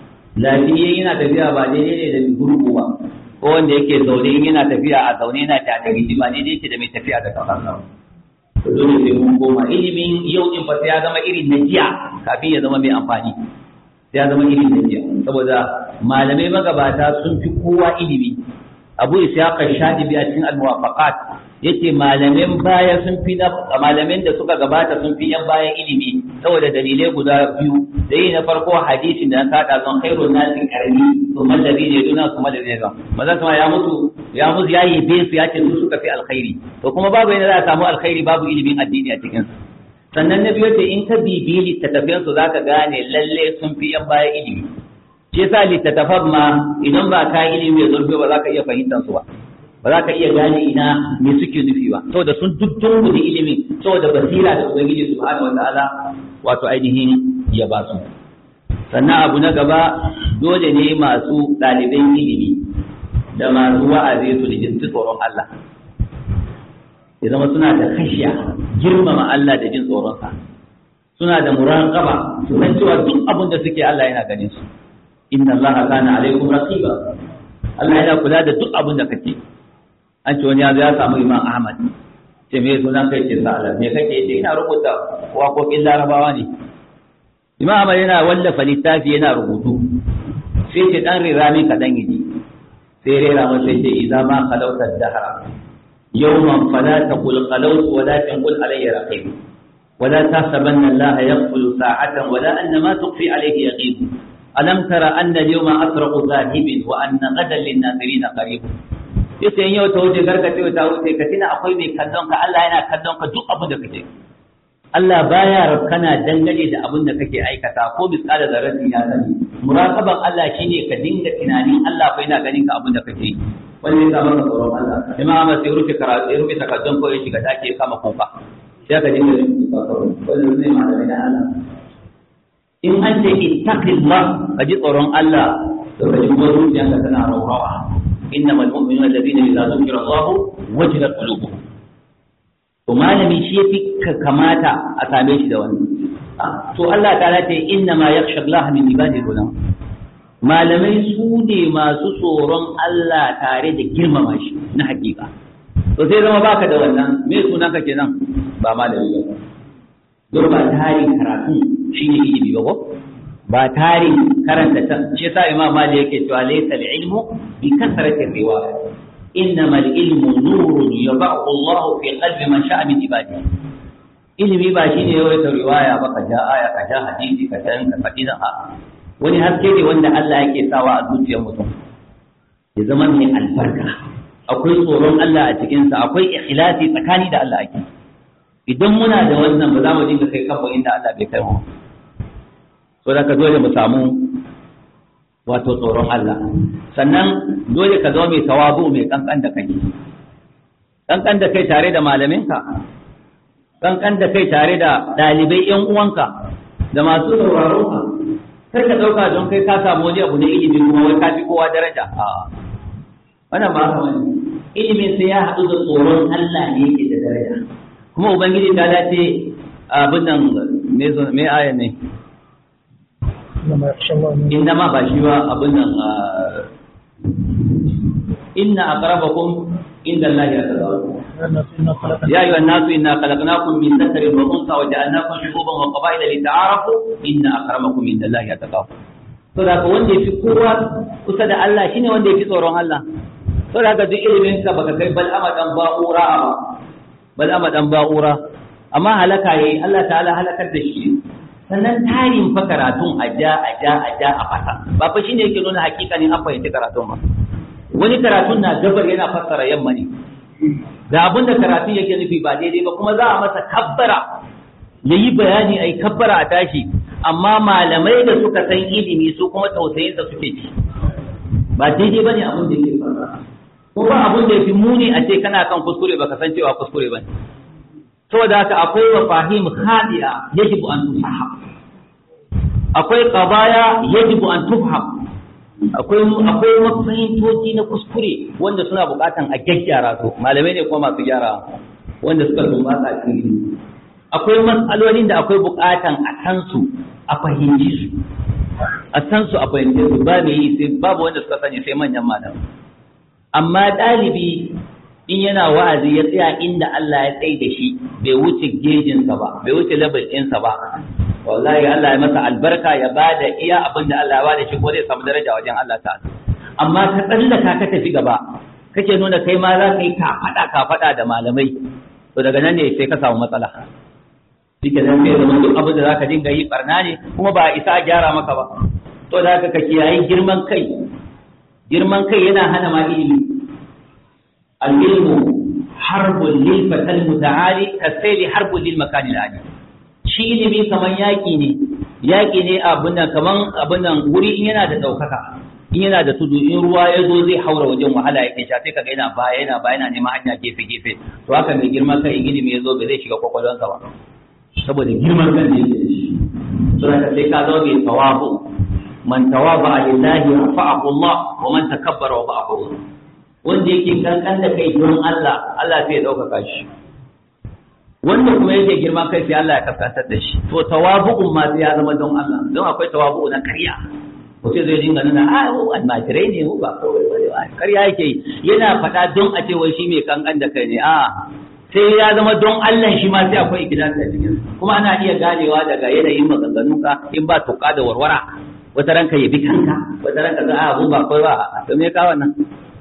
Speaker 2: lafiya yana tafiya ba daidai ne da gurgu ba ko wanda yake zaune yana tafiya a zaune yana ta da gidi ba daidai yake da mai tafiya da kafa to dole sai mun koma ilimin yau din fa sai ya zama irin na jiya kafin ya zama mai amfani sai ya zama irin na jiya saboda malamai magabata sun fi kowa ilimi abu ishaq shadibi a cikin al-muwafaqat yace malamin baya sun fi na malamin da suka gabata sun fi yan bayan ilimi saboda dalilai guda biyu da yi na farko hadisin da na kada zan khairun nasi karni to mallabi ne duna kuma da zai zan maza kuma ya mutu ya mutu ya yi be su ya ce su suka fi alkhairi to kuma babu yana za a samu alkhairi babu ilimin addini a cikin sannan na biyu ce in ka bibiyi littattafan su zaka gane lalle sun fi yan baya ilimi shi yasa littattafan ma idan ba ka ilimi mai zurfi ba za ka iya fahimtar su ba ba za ka iya gane ina me suke nufi ba saboda sun duddun da ilimin saboda basira da ubangiji subhanahu wataala wato ainihin ya ba su sannan abu na gaba dole ne masu ɗaliban ilimi da masu wa'azi su da jinsi tsoron Allah ya zama suna da kashiya girmama Allah da jin tsoronsa suna da muraqaba su san cewa duk abin da suke Allah yana ganin su inna Allah kana alaikum raqiba Allah yana kula da duk abin da kake an ce wani ya ya samu Imam Ahmad ce me sunan kai ce sa'ala me kake ce ina rubuta waƙoƙin Larabawa ne Imam Ahmad yana wallafa littafi yana rubutu sai ce dan rirami kaɗan yi sai rera masa ce idan ma khalauta dahra yawman fala taqul khalawtu walakin qul alayya raqib ولا تحسبن الله يغفل ساعة ولا أن ما تخفي عليه يغيب alam tara anna al-yawma asraqu zahibin wa anna ghadan lin-nazirin qarib yace in yau ta wuce garka ce ta wuce ka tina akwai mai kallon ka Allah yana kallon ka duk abin da kake Allah baya rabkana dangane da abin da kake aikata ko misali da rasin ya sani muraqaban Allah shine ka dinga tunanin Allah fa yana ganin ka abin da kake yi wani ya maka tsoron Allah imam Ahmad sai rufe karatu ya rufe takardun ko ya shiga dake kama kuka sai ka dinga rufe wannan zai ma da Allah in an ce ittaqillah ka ji tsoron Allah to ka ji kuma zuciyarka tana rawawa innamal mu'minuna alladhina idza dhukira Allah wajilat qulubuhum to malami shi yafi kamata a same shi da wannan to Allah ta ce inna ma yakhsha Allah min ibadihi ulama malamai su ne masu tsoron Allah tare da girmama shi na hakika to sai zama baka da wannan me sunan ka kenan ba malami ba don ba tarin karatu shine ilimi ba ko ba tarin karanta ta shi yasa imam mali yake cewa laysa ilmu bi kasrati riwaya innama al-ilmu nurun yad'u Allah fi qalbi man sha'a min ibadihi ilimi ba shine yawaita riwaya ba ka ja aya ka ja hadisi ka san ka faɗi a wani haske ne wanda Allah yake sawa a zuciyar mutum ya zama mai albarka akwai tsoron Allah a cikinsa akwai ikhlasi tsakani da Allah ake idan muna da wannan ba za mu dinga kai kanmu inda Allah bai kai mu so da ka dole mu samu wato tsoron Allah sannan dole ka zama mai tawazu mai kankan da kai kankan da kai tare da malaminka kankan da kai tare da ɗalibai ƴan uwanka da masu sauraron ka kar ka ɗauka don kai ka samu wani abu na ilimi kuma wai ka fi kowa daraja a wannan ba haka bane ilimin sai ya haɗu da tsoron Allah ne yake da daraja kuma ubangiji ta dace abin nan me zo me aya ne inna ma ba shi ba abin nan inna aqrabakum inda Allah ya tazawu يا أيها الناس إنا خلقناكم من ذكر وأنثى وجعلناكم شعوبا وقبائل لتعارفوا إن أكرمكم عند الله يتقاكم to da ka wanda yafi kowa kusa da Allah shine wanda yafi tsoron Allah to da ka duk ilimin ka baka kai bal amadan ba'ura ba bal amadan ba'ura amma halaka yayi Allah ta'ala halakar da shi sannan tarin fa karatun aja aja aja a fasa ba fa shine yake nuna hakikanin an fahimci karatun ba wani karatun na gabar yana fassara yamma ne da abin da karatun yake nufi ba daidai ba kuma za a masa kabbara ya yi bayani a yi kabbara a tashi amma malamai da suka san ilimi su kuma tausayinsa suke ci ba daidai ba ne abin da yake fara ko ba abin da ya fi muni a ce kana kan kuskure ba ka san cewa kuskure ba ne saboda haka akwai mafahim hadiya yajibu an tufaham akwai qadaya yajibu an tufham akwai akwai mafahimtoci na kuskure wanda suna bukatan a gyaggyara su malamai ne kuma masu gyara wanda suka tumbata a cikin akwai matsalolin da akwai bukatan a san su a fahimci su a san su a fahimci su ba mai yi sai babu wanda suka sani sai manyan malamai amma ɗalibi in yana wa'azi ya tsaya inda Allah ya tsaye da shi bai wuce gejinsa ba bai wuce level ɗinsa ba wallahi Allah ya masa albarka ya bada iya abin da Allah ya bada shi ko zai samu daraja wajen Allah ta'ala amma ka tsallaka ka tafi gaba kake nuna kai ma za ka yi kafaɗa kafaɗa da malamai to daga nan ne sai ka samu matsala shike nan sai zama duk abin da za ka dinga yi barna ne kuma ba a isa a gyara maka ba to da ka kiyayi girman kai girman kai yana hana ma ilimi al-ilmu harbun lil fatal muta'ali kasayli harbun lil makani al-ali shi ilimi kaman yaƙi ne yaƙi ne abin nan kaman abin nan wuri in yana da ɗaukaka in yana da tudu in ruwa ya zo zai haura wajen wahala yake sha sai kaga yana baya yana baya yana neman hanya gefe gefe to haka mai girman kai in ilimi ya zo bai zai shiga kwakwalwansa ba saboda girman kan da yake da shi to haka sai ka zama mai tawabu man tawaba lillahi rafa'ahu Allah wa man takabbara wa ba'ahu wanda yake kankan da kai don Allah Allah sai ya ɗaukaka shi wanda kuma yake girma kai sai Allah ya kaskantar da shi to tawabu'un ma sai ya zama don Allah don akwai tawabu'u na karya mutum zai dinga nuna a o almajirai ne ba kawai bane ba karya yake yana faɗa don a ce wai shi mai kankan da kai ne a sai ya zama don Allah shi ma sai akwai ikhlasi a cikin kuma ana iya ganewa daga yanayin maganganunka in ba tuka da warwara wata ranka yabi kanka wata ranka za a abu ba kawai ba to me ka wannan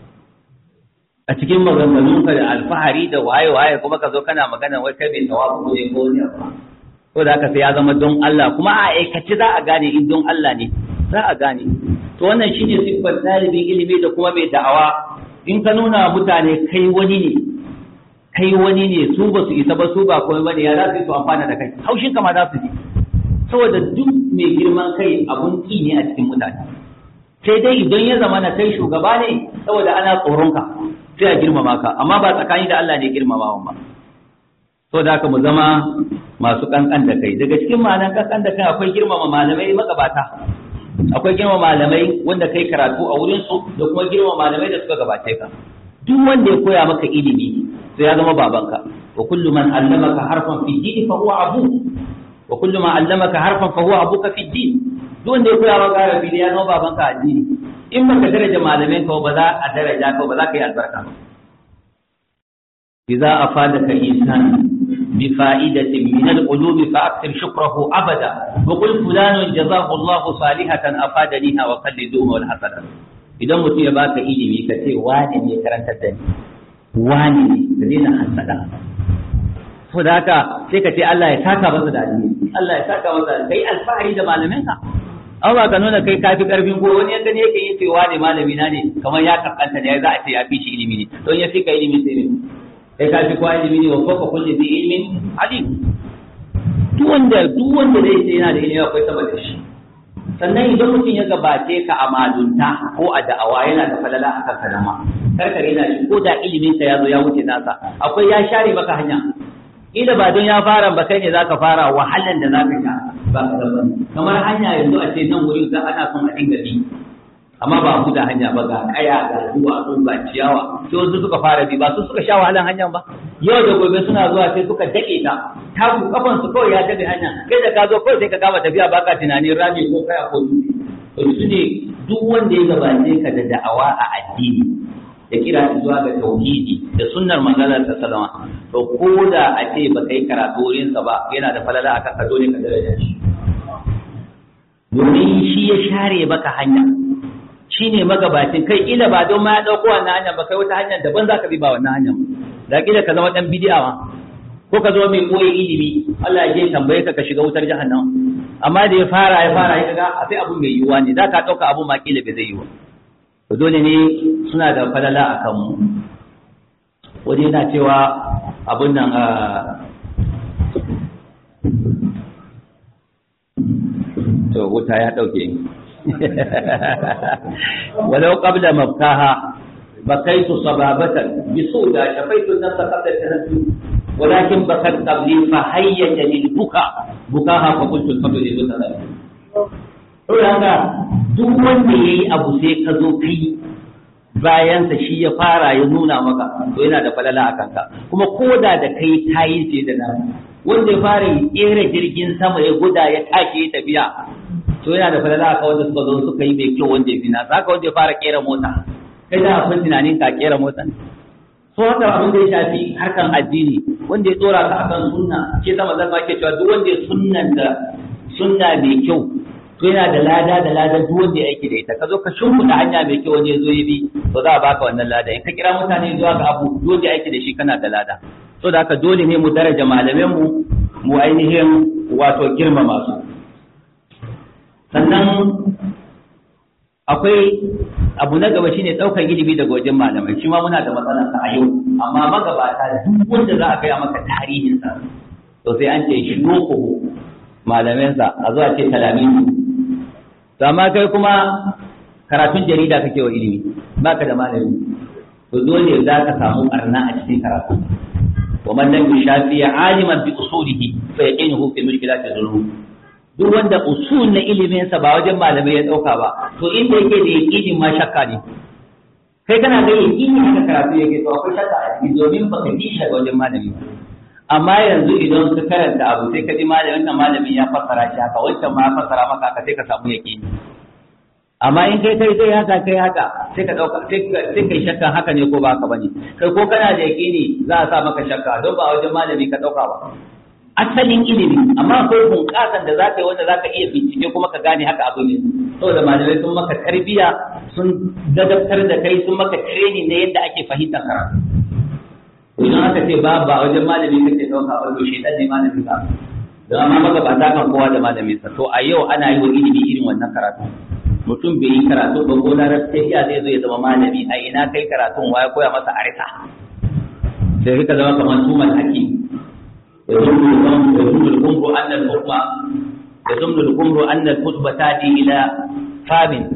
Speaker 2: a cikin maganganunka da alfahari da waye-waye kuma ka zo kana magana wai kai mai tawabu ne ko ne ba ko da haka sai ya zama don Allah kuma a aikace za a gane in don Allah ne za a gane to wannan shine siffar ɗalibin ilimi da kuma mai da'awa in ka nuna mutane kai wani ne kai wani ne su ba su isa ba su ba komai bane ya za su yi su amfana da kai haushin kama za su ji saboda duk mai girman kai abun ki ne a cikin mutane sai dai idan ya zama na kai shugaba ne saboda ana tsoronka sai a girmama ka amma ba tsakani da Allah ne girmamawan ba saboda haka mu zama masu kankan da kai daga cikin ma'anar kankan da kai akwai girmama malamai magabata akwai girmama malamai wanda kai karatu a wurin su da kuma girmama malamai da suka gabace ka duk wanda ya koya maka ilimi sai ya zama babanka wa kullu man allamaka harfan fi dini fa huwa abu wa kullu man allamaka harfan fa huwa abuka fi din duk wanda ya koya maka arabi ne ya zama babanka a addini in baka daraja malamin ka ba za a daraja ka ba za ka yi albarka ba idza afadaka insan بفائدة من العلوم فأكثر شكره أبدا وقل فلان جزاه الله صالحة أفادنيها وقلدوه والحسنة idan mutum ya baka ilimi ka ce wani ne karantar da ni wani ne ka daina hasada so da haka sai ka ce Allah ya saka masa da alheri Allah ya saka masa da kai alfahari da malaminka an ba ka nuna kai kafi karfin ko wani yanda ne yake yi ce wani malami na ne kamar ya kaskanta ne za a ce ya fi shi ilimi ne don ya fi ka ilimi sai ne kai ka fi kwa ilimi ne wa kofa kulli bi ilmin alim duk wanda duk wanda zai ce yana da ilimi akwai sama da shi sannan idan mutum ya gabace ka a malunta ko a da'awa yana da falala a kan kalama karkare yana shi ko da ilimin sa ya zo ya wuce nasa akwai ya share maka hanya ila ba don ya fara ba kai ne zaka fara wahalan da zaka sha ba ka da kamar hanya yanzu a ce nan wuri za ana son a dinga bi amma ba mu da hanya ba ga kaya ga duwatsu ga ciyawa sai wasu suka fara bi ba su suka sha wahalan hanyar ba yau da gobe suna zuwa sai suka dake ta taku kafan su kawai ya dade hanya kai da ka zo kawai sai ka kama tafiya baka tunanin rami ko kaya ko dutse to su ne duk wanda ya gabace ka da da'awa a addini da kira zuwa ga tauhidi da sunnar manzalar ta salama to ko da a ce ba kai karatu wurinsa ba yana da falala akan ka dole ka daraja shi domin shi ya share maka hanya shi ne magabacin kai ila ba don ma ya ɗauko wannan hanyar ba kai wata hanyar daban za ka bi ba wannan hanyar da kila ka zama ɗan bidi'a ma ko ka zama mai koyi ilimi Allah ya je tambaye ka ka shiga wutar jahannam amma da ya fara ya fara ya ga sai abun mai yiwuwa ne za ka ɗauka abun ma kila bai zai yiwu to dole ne suna da falala a kanmu wani yana cewa abun nan to wuta ya ɗauke ولو قبل مبكاها بكيت صبابة بسودا شفيت النفس قبل التهجد ولكن بكت قبلي فهيجني البكاء بكاها فقلت الفضل للمتنبي Saboda haka duk wanda ya yi abu sai ka zo kai bayansa shi ya fara ya nuna maka to yana da falala a kanka kuma koda da kai ta yi sai da nan wanda ya fara yi kera jirgin sama ya guda ya take ya tafiya to yana da falala aka wanda suka zo suka yi mai kyau wanda ya fi nasa haka wanda ya fara kera mota kai da akwai tunanin ka kera mota ne so haka abin da ya shafi harkan addini wanda ya tsora ka akan sunna ke sama zan ma ke cewa duk wanda ya sunnan da sunna mai kyau to yana da lada da lada duk wanda ya aiki da ita ka zo ka shimfiɗa hanya mai kyau wanda ya zo ya bi to za a baka wannan lada in ka kira mutane zuwa ga abu duk wanda ya aiki da shi kana da lada so da haka dole ne mu daraja malaman mu mu ainihin wato girmama su sannan akwai abu na gaba shine ɗaukar ilimi daga wajen malamai shi ma muna da matsalar sa a yau amma magabata duk wanda za a gaya maka tarihin sa to sai an ce shi ko malamin sa a zuwa ce talamin to amma kai kuma karatun jarida kake wa ilimi baka da malami to dole za ka samu barna a cikin karatu ومن لم يشافي عالما بأصوله فيقينه في مشكلات الظلوم duk wanda usul na iliminsa ba wajen malamai ya ɗauka ba to inda yake da yaƙinin ma shakka ne kai kana ga yaƙini haka karatu yake to akwai shakka a ciki domin baka ji shi daga wajen malami ba amma yanzu idan ka karanta abu sai ka ji malamin wannan malamin ya fassara shi haka wancan ma ya fassara maka haka sai ka samu yaƙini amma in kai kai sai haka kai haka sai ka ɗauka sai kai shakkan haka ne ko ba haka bane kai ko kana da yaƙini za a sa maka shakka don ba wajen malami ka ɗauka ba asalin ilimi amma akwai bunƙasan da za ka yi wanda za ka iya bincike kuma ka gane haka abu ne saboda malamai sun maka tarbiyya sun dadabtar da kai sun maka training na yadda ake fahimtar karatu idan aka ce ba ba wajen malami kake ɗauka ba to shaitan ne malami ka don amma magabata kan kowa da malamin sa to a yau ana yi wa ilimi irin wannan karatu mutum bai yi karatu ba ko larabci ya zai zo ya zama malami a ina kai karatun waya koya masa arita sai ka zama kamar tumal hakim ya zumnu al-kumru anna al-hukma ya zumnu al-kumru anna al-khutba tadi ila famin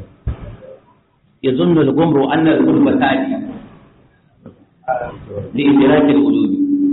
Speaker 2: ya zumnu al-kumru anna al-khutba tadi li idrak al-ulum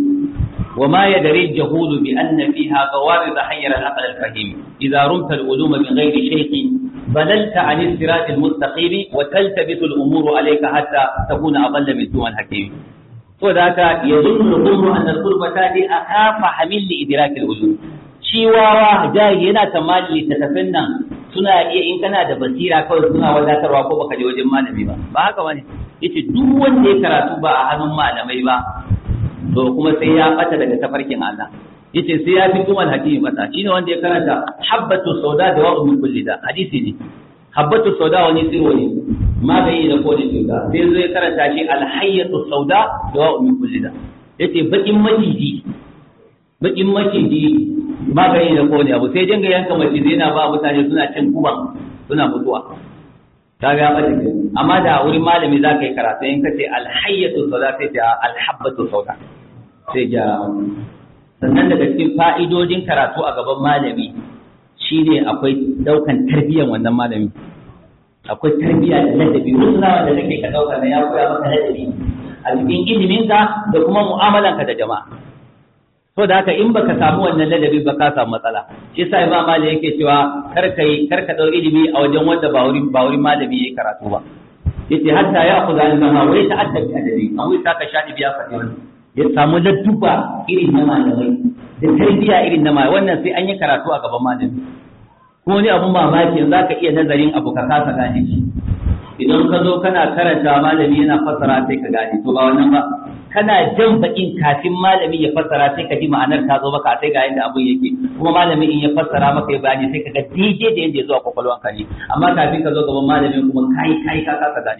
Speaker 2: وما يدري الجهول بأن فيها قوارض حير العقل الفهيم إذا رمت العلوم من غير شيخ بللت عن الصراط المستقيم وتلتبس الأمور عليك حتى تكون أضل من سوى الحكيم وذاك يظن الأمر أن القربة دي أخاف حمل لإدراك العلوم shi wawa jahi yana tamali littattafin nan suna iya in kana da basira kawai suna wadatarwa ko baka je wajen malami ba ba haka bane yace duk wanda ya karatu ba a hannun malamai ba to kuma sai ya bata daga tafarkin Allah yace sai ya fi tumal hakimi bata shine wanda ya karanta habbatu sauda da wa'u min kulli da hadisi ne habbatu sauda wani sirwo ne magani da kodin cuta sai zo ya karanta shi alhayyatu sauda da wa'u min kulli da yace bakin maciji bakin maciji magani da kodin abu sai dinga yanka maciji yana ba mutane suna cin kuban suna mutuwa ta ga bata amma da wurin malami za ka yi karatu in ka ce alhayyatu sauda sai ta alhabbatu sauda sai ja sannan daga cikin fa'idodin karatu a gaban malami shine akwai daukan tarbiyyar wannan malami akwai tarbiyya da ladabi rusuna wanda kake ka dauka na ya koya maka ladabi a cikin iliminka da kuma mu'amalanka da jama'a to da haka in baka samu wannan ladabi ba ka samu matsala shi yasa imam malik yake cewa kar kai kar ka dau ilimi a wajen wanda ba wurin ba wurin malami yayi karatu ba yace hatta ya khudha al-mama wa yata'adda bi adabi an wai saka shadi biya fadi wannan ya samu ladduba irin na malamai da tarbiya irin na malamai wannan sai an yi karatu a gaban malami kuma wani abun mamaki za ka iya nazarin abu ka kasa gane shi idan ka zo kana karanta malami yana fassara sai ka gane to ba wannan ba kana jan bakin kafin malami ya fassara sai ka ji ma'anar ta zo maka sai ga yadda abun yake kuma malami in ya fassara maka ya bayani sai ka ga daidai da yadda ya zo a kwakwalwanka ne amma kafin ka zo gaban malami kuma kai kai ka kasa gane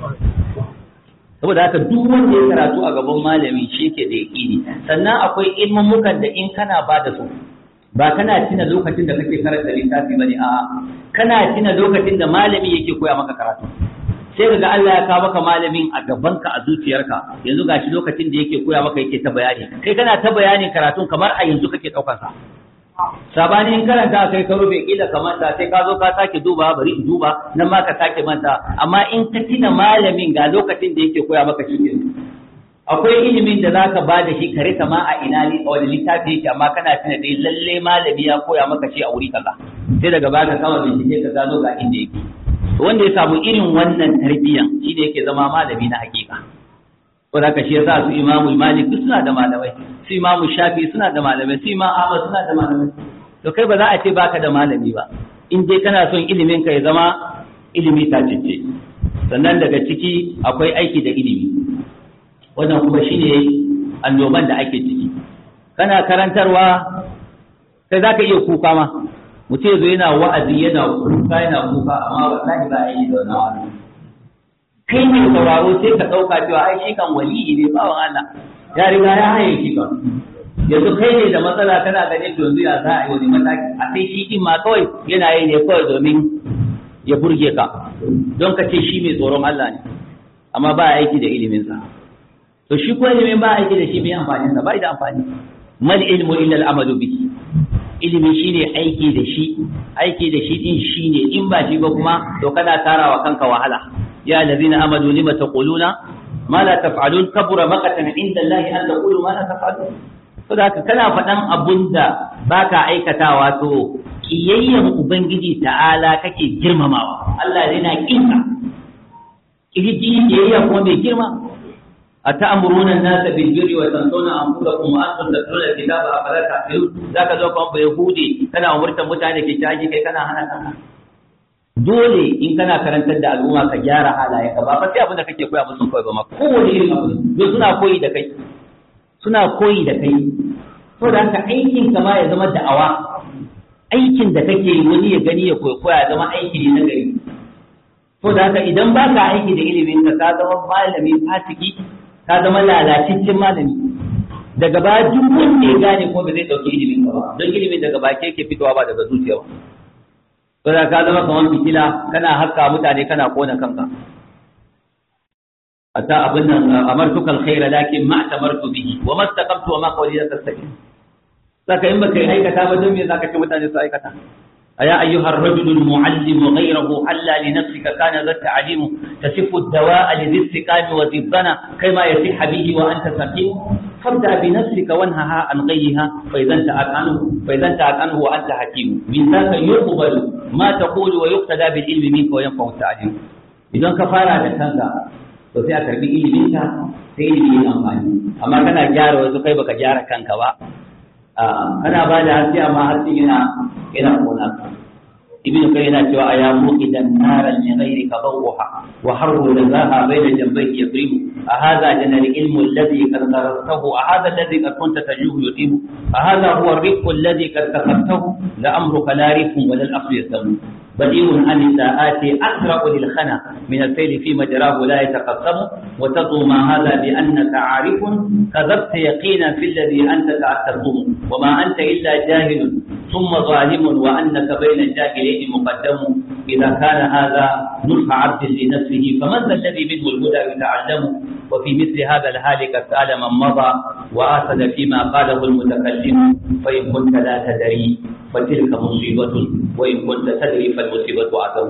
Speaker 2: saboda haka duk wanda ya karatu a gaban malami shi ke da yaƙini sannan akwai ilmummukan da in kana ba da su ba kana tuna lokacin da kake karanta littafi bane a'a kana tuna lokacin da malami yake koya maka karatu sai kaga Allah ya kawo maka malamin a gabanka a zuciyarka yanzu gashi lokacin da yake koya maka yake ta bayani kai kana ta bayanin karatun kamar a yanzu kake daukar sa sabanin karanta kai ka rufe kila ka manta sai ka zo ka sake duba bari in duba nan ma ka sake manta amma in ka tuna malamin ga lokacin da yake koya maka shi akwai ilimin da zaka ba da shi kare ma a ina ne a wani littafi yake amma kana tuna dai lalle malami ya koya maka shi a wuri kaza sai daga baka kama bincike ka gano ga inda yake wanda ya samu irin wannan tarbiyyan shi ne yake zama malami na hakika ko da shi yasa su imamu malik suna da malamai su imamu shafi suna da malamai su imamu ahmad suna da malamai to kai ba za a ce baka da malami ba in dai kana son ilimin ka ya zama ilimi tacicce sannan daga ciki akwai aiki da ilimi wannan kuma shine annoban da ake ciki kana karantarwa sai za ka iya kuka ma mutum zo yana wa'azi yana kuka yana kuka amma wallahi ba yi da wannan wa'azi kai ne sauraro sai ka ɗauka cewa ai shi kan waliyi ne bawan Allah ya riga ya haye shi kan yanzu kai ne da matsala kana ganin to yanzu ya za a yi wani mataki a sai shi din ma kawai yana yi ne kawai domin ya burge ka don ka ce shi mai tsoron Allah ne amma ba aiki da iliminsa to shi ko ilimin ba aiki da shi mai amfani sa ba da amfani mal ilmu illa al amalu bihi ilimi shine aiki da shi aiki da shi din shine in ba shi ba kuma to kana tarawa kanka wahala ya allazina amanu lima taquluna ma la taf'alun kabura maqatan inda Allah an taqulu ma la taf'alun to da kana faɗan abunda baka aikatawa to kiyayyen ubangiji ta'ala kake girmamawa Allah yana kinka kirji kiyayya kuma mai girma أتأمرون الناس بالبر وتنسون أنفسكم وأنتم تتلون الكتاب أفلا تعقلون ذاك ذوق أم يهودي كان أمرت متعني في شاجي كي كان هنا كان dole in kana karantar da al'umma ka gyara halaye ka ba fa sai abin da kake koya musu kawai ba ma kowane irin abu don suna koyi da kai suna koyi da kai to da haka aikin ka ma ya zama da'awa aikin da kake wani ya gani ya koya ya zama aiki ne na gari to da haka idan ba ka aiki da ilimin ka ka zama malami fasiki ka zama lalaciccin malami daga baya duk wanda ya gane ko ba zai dauki ilimin ka ba don ilimin daga baki yake fitowa ba daga zuciya ba to da ka zama kamar fitila kana haska mutane kana kona kanka ata abin nan amartuka alkhaira lakin ma tamartu bihi wa ma taqamtu wa ma qawli la tastaqim saka in baka aikata ba don me zaka ce mutane su aikata أيا أيها الرجل المعلم غيره حلى لنفسك كان ذا التعليم تصف الدواء لذي السقام وذي الضنا كما يصح به وأنت سقيم فابدأ بنفسك وانهها عن غيها فإذا انتهت عنه فإذا انتهت عنه وأنت حكيم من ذاك يقبل ما تقول ويقتدى بالعلم منك وينفع التعليم إذا كفارة تنزع to sai a karbi iliminka sai ilimi yin amfani amma kana gyara wasu kai baka gyara kanka ba kana ba da haske amma haske yana yana kona ibnu kai yana cewa aya muqidan naran li ghayrika dawha wa harru lazaha bayna jambayhi yadribu a hadha jana ilmu alladhi qad qarartahu a hadha alladhi qad kunta tajuhu yutibu a hadha huwa ar-rifq alladhi qad kasabtahu la amruka la rifqun wa la al-aqlu yasamu بديع عن الساعات أسرع للخنا من السيل في مجراه لا يتقسم وتطو ما هذا بأنك عارف كذبت يقينا في الذي أنت تعتقم وما أنت إلا جاهل ثم ظالم وأنك بين الجاهلين مقدم إذا كان هذا نصح عبد لنفسه فمن ذا الذي منه الهدى يتعلم وفي مثل هذا الهالك سأل من مضى وآسد فيما قاله المتكلم فإن كنت لا تدري فتلك مصيبة وإن كنت تدري فالمصيبة أعظم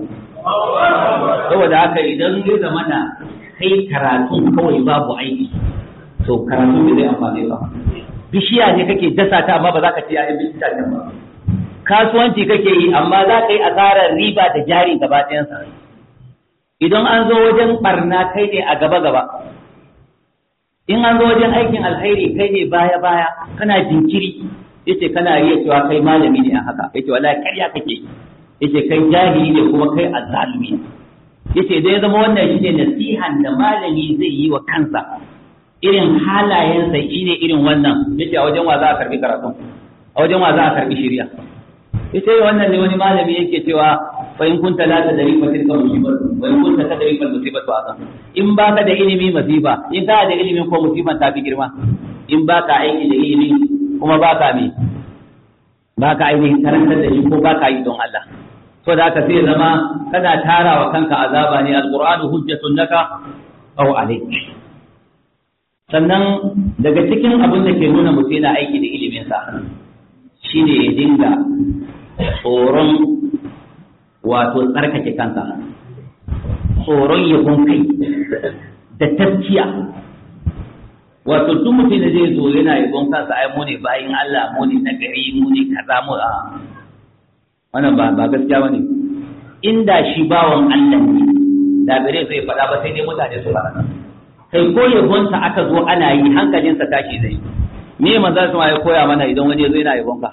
Speaker 2: saboda haka idan ya zamana kai karatu kawai babu aiki to karatu bai zai amfani ba bishiya ne kake dasa ta amma ba za ka ci ya'yan bishiya ta ba kasuwanci kake yi amma za ka yi asarar riba da jari gaba ɗayansa idan an zo wajen barna kai ne a gaba gaba in an zo wajen aikin alkhairi kai ne baya baya kana jinkiri yace kana riya cewa kai malami ne a haka yace wallahi ƙarya kake yace kai jahili ne kuma kai azzalumi yace dai zama wannan shine nasihan da malami zai yi wa kansa irin halayensa shine irin wannan yace a wajen wa za a karbi karatu a wajen wa za a karbi shari'a yace wannan ne wani malami yake cewa fa in kunta la tadri fa tilka musibatu wa in kunta tadri fa musibatu azam in baka da ilimi masifa in ka da ilimin ko musiban ta fi girma in baka aiki da ilimi kuma baka me baka ainihin karantar da shi ko baka yi don Allah so da haka sai zama kana tara wa kanka azaba ne alqur'anu hujjatun laka aw alayk sannan daga cikin abin da ke nuna mutum yana aiki da ilimin sa shine ya dinga tsoron wato tsarkake kansa tsoron yabon kai da taskiya wato duk mutum da zai zo yana yabon kansa ai mu ne bayin Allah mu ne nagari mu ne kaza mu a wannan ba ba gaskiya bane inda shi bawan Allah ne da bare zai faɗa ba sai dai mutane su faɗa kai ko yabonsa aka zo ana yi hankalinsa tashi zai me manzo sama ya koya mana idan wani zai na yabon ka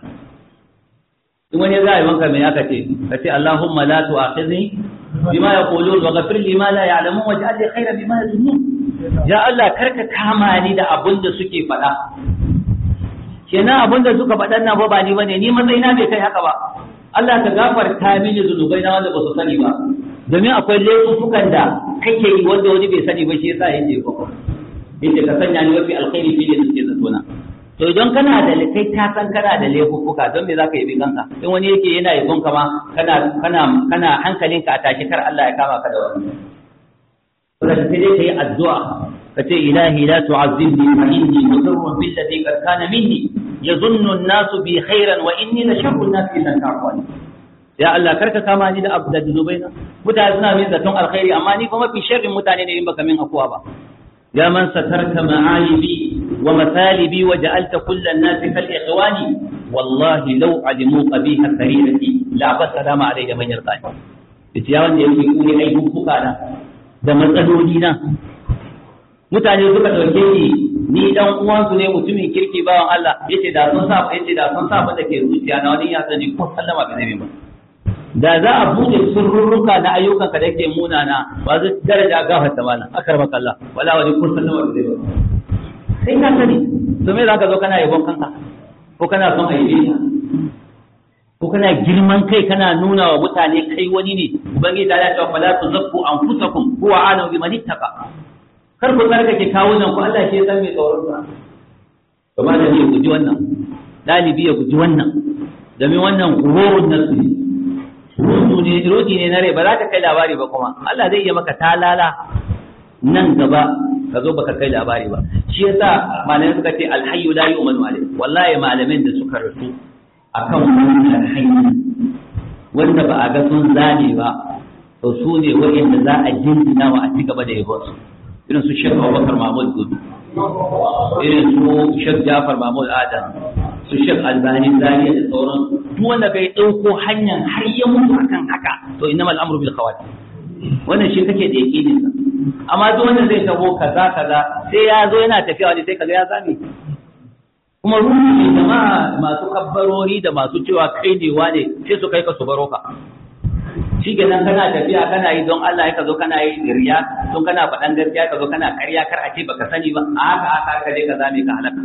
Speaker 2: in wani za a yabon ka me aka ce ka ce Allahumma la tu'akhidni bima yaqulun wa ghafir li ma la ya'lamun waj'al li khayran bima yazunnun ya Allah karka kama ni da abin da suke faɗa kenan abin da suka faɗan nan ba ba ni bane ni matsayina bai kai haka ba Allah ka gafarta mini zunubai na wanda ba su sani ba domin akwai laifukan da kake yi wanda wani bai sani ba shi yasa yake ba yace ka sanya ni mafi alkhairi fi da suke zatona to idan kana da kai ka san kana da laifuka don me zaka yi kanka in wani yake yana yabon ka ma kana kana kana hankalinka a tashi kar Allah ya kama ka da wani wanda sai dai kai addu'a ka ce ilahi la tu'azzibni fa inni mudarrun bil ladhi qad kana minni yazunnu an-nasu bi khairan wa inni la sharru an-nasi idan ta'awani ya Allah karka kama ni da abu da zunubai na mutane suna min zaton alkhairi amma ni fa mafi sharrin mutane ne in baka min akuwa ba ya man satarta ma'alibi wa masalibi wa ja'alta kullan nasi kal ikhwani wallahi law alimu qabiha sarirati la basalamu alayya man yarqani yace ya wanda yake kuni ai hukuka na da matsaloli na mutane suka dauke ni ni dan uwansu ne mutumin kirki bawan Allah yace da sun sa yace da sun sa da ke zuciya na wani ya sani ko sallama ba zai ba da za a bude surrurruka na ayyukanka da yake munana ba zai daraja gafar ta mana akar maka Allah wala wani kun sallama ba zai ba sai ka sani to me zaka zo kana yabon kanka ko kana son aibe ka ko kana girman kai kana nuna wa mutane kai wani ne ubangiji ta ya ce fala tuzakku anfusakum huwa a'lamu biman ittaqa kar ku tsarkake kawunan ku Allah shi ya san me tsoron sa kamar da ne guji wannan dalibi ya guji wannan domin wannan gururun nasu ne rudu ne rudi ne na rai ba za ka kai labari ba kuma Allah zai iya maka talala nan gaba ka zo baka kai labari ba shi yasa malamai suka ce alhayyu la yu'manu alayh wallahi malamin da suka rasu akan wannan hayyu wanda ba a ga sun zane ba to su ne wa'anda za a jinjina wa a ci gaba da yabo su irin su Sheikh Abubakar Mahmud Gudu irin su Sheikh Jafar Mahmud Adam su Sheikh Albani Zariya da sauran duk wanda bai dauko hanyar har ya mutu akan haka to innamal amru bil khawatim wannan shi kake da yakinin sa amma duk wanda zai tabo kaza kaza sai ya zo yana tafiya wani sai kaga ya zame kuma ruhi ne jama'a masu kabbarori da masu cewa kai ne wane sai su kai ka su baro ka shi kenan kana tafiya kana yi don Allah ka zo kana yi riya don kana faɗan gaskiya ka zo kana ƙarya kar a ce baka sani ba a haka haka ka je ka zame ka halaka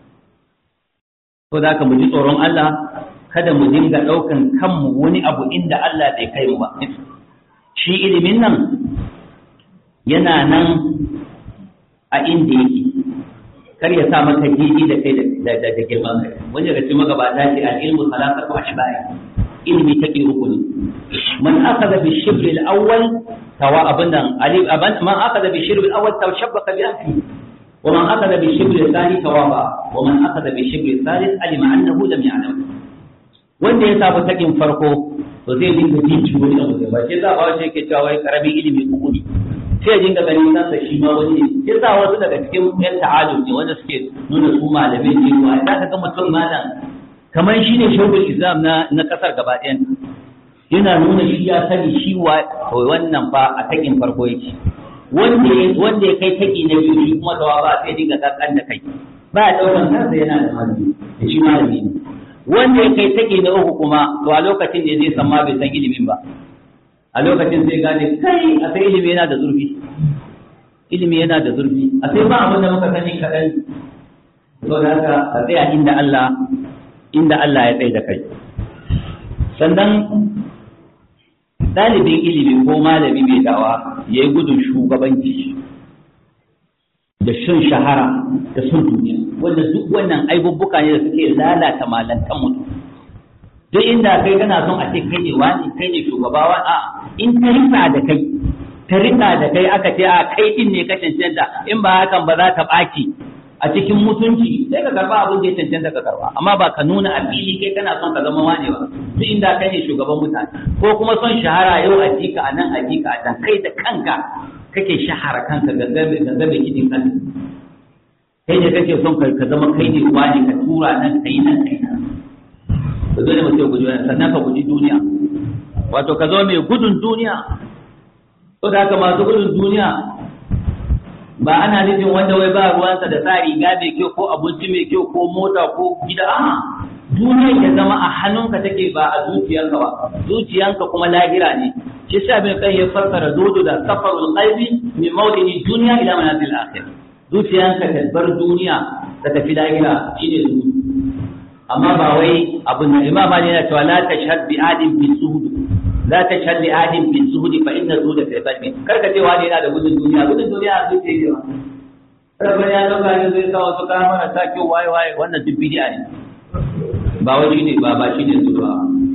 Speaker 2: to da ka mu ji tsoron Allah kada mu dinga ɗaukan kanmu wani abu inda Allah bai kai mu ba shi ilimin nan yana nan a inda yake kar ya sa maka gidi da kai da girman kai wani daga cikin magabata ce al-ilmu salatatu ashbaya ilmi take uku ne man akhadha bi shibr al-awwal tawa abadan ali aban man akhadha bi shibr al-awwal tawshabbaqa bi anfi wa man akhadha bi shibr al-thani tawaba wa man akhadha bi shibr al-thalith alima annahu lam ya'lam wanda ya samu takin farko to zai dinga jin ciwo da abu ba sai za ba shi yake cewa wai karamin ilimi uku ne sai ya dinga ganin kansa shi ma wani ne sai sa wasu daga cikin yan ta'alum ne wanda suke nuna su malamai ne wa za ka ga mutum malam kamar shi ne shugul islam na na kasar gaba ɗayan yana nuna shi ya sani shi wa wannan fa a takin farko yake wanda ya wanda ya kai taki na biyu shi kuma dawa ba sai dinga kankan da kai ba ya daukan kansa yana da malami da shi malami ne wanda ya kai taki na uku kuma to a lokacin ne zai san ma bai san ilimin ba a lokacin sai gane kai a sai ilimi yana da zurfi ilimi yana da zurfi a sai ba abin da muka sani kaɗan to da haka a tsaya inda Allah inda Allah ya tsaye da kai sannan ɗalibin ilimi ko malami mai dawa ya yi gudun shugabanci da shan shahara da sun duniya wanda duk wannan aibubbuka ne da suke lalata malantan mutum duk inda kai kana son a ce kai ne wani kai ne shugabawa a in ta rika da kai ta rika da kai aka ce a kai din ne ka cancanta in ba hakan ba za ta ɓaci a cikin mutunci sai ka karba abin da ya cancanta ka karba amma ba ka nuna a fili kai kana son ka zama wane ba duk inda kai ne shugaban mutane ko kuma son shahara yau a jika a nan a jika a can kai da kanka kake shahara kanka gangabe gangabe kidin kanka kai ne kake son ka zama kai ne wani ka tura nan kai nan kai nan ka zo ne mutum ya guji wani sannan ka guji duniya wato ka zo mai gudun duniya to da haka masu gudun duniya ba ana nufin wanda wai ba ruwansa da sa riga mai kyau ko abinci mai kyau ko mota ko gida a duniyar ya zama a hannunka take ba a zuciyarka ba zuciyanka kuma lahira ne shi sa bin kai ya fassara zudu da safarul qalbi min mawdini dunya ila manazil akhir zuciyanka ta bar duniya ta tafi lahira shine zudu amma ba wai abun da imam Ali yana cewa la tashhad bi adin bi zuhud la tashhad li adin bi zuhud fa inna zuhud fi qalbi karka ce wani yana da gudun duniya gudun duniya a zuciya ne ba rabban ya dauka ne zai sa wasu kayan mana ta kyau waye waye wannan duk bid'a ne ba wai shine ba ba shine su ba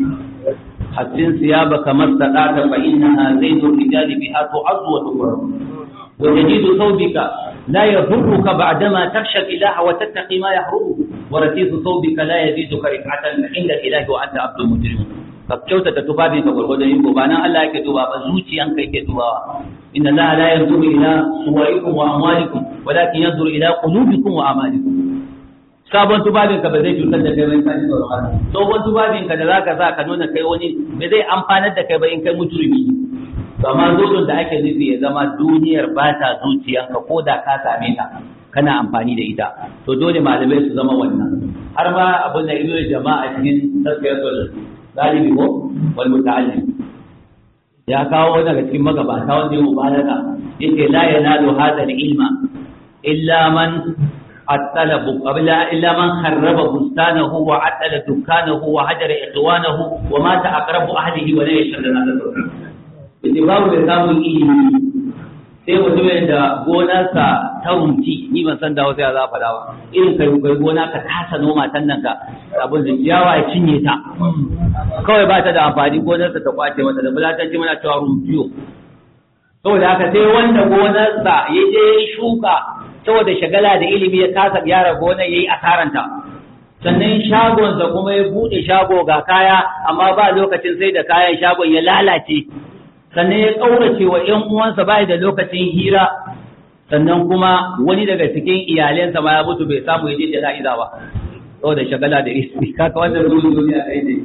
Speaker 2: hasin siyabaka mastaqata fa innaha zaydu rijali biha tu'azzu wa tukram wa tajidu thawbika لا يضرك بعدما تخشى الإله وتتقي ما يحرمه ورتيز ثوبك لا يزيدك رفعة عند الإله وأنت عبد مجرم ka kyautata tufafin ka gwargwadon yin ba nan Allah yake duba ba zuciyan ka yake dubawa inna Allah la yanzuru ila suwarikum wa amwalikum walakin yanzuru ila qulubikum wa amalikum sabon tufafin ka ba zai cutar da kai ba in ka ji tsoron Allah sabon tufafin ka da zaka sa ka nuna kai wani ba zai amfanar da kai ba in kai mujrimi to amma zuwan da ake nufi ya zama duniyar ba ta zuciyanka ko da ka same ta kana amfani da ita to dole malamai su zama wannan har ma abin da ibnu jama'a cikin tasfiyatul galibi ko wal muta'allim ya kawo wani daga cikin magabata wanda ya mubalaga yake la yanalu hadha ilma illa man الطلب قبل إلا من خرب بستانه وعطل دكانه وهجر إخوانه ومات أقرب أهله ولا يشهد هذا الدكان babu da samun ilimi sai mutumin da gonarsa ta rumci ni ban san da wasu ya za faɗa ba irin kai kai gona ka kasa noma tan nan ka abin da ciyawa ya cinye ta kawai ba ta da amfani gonarsa ta kwace mata da bulatanci muna cewa rumfiyo saboda haka sai wanda gonarsa ya je shuka saboda shagala da ilimi ya kasa gyara gonar yayi asaranta sannan shagonsa kuma ya buɗe shago ga kaya amma ba lokacin sai da kayan shagon ya lalace sannan ya ƙaurace wa ‘yan uwansa bai da lokacin hira sannan kuma wani daga cikin iyalensa ma ya mutu bai samu ya je jana'iza ba saboda shagala da ilimi kaka wannan zuwa duniya ɗaya ne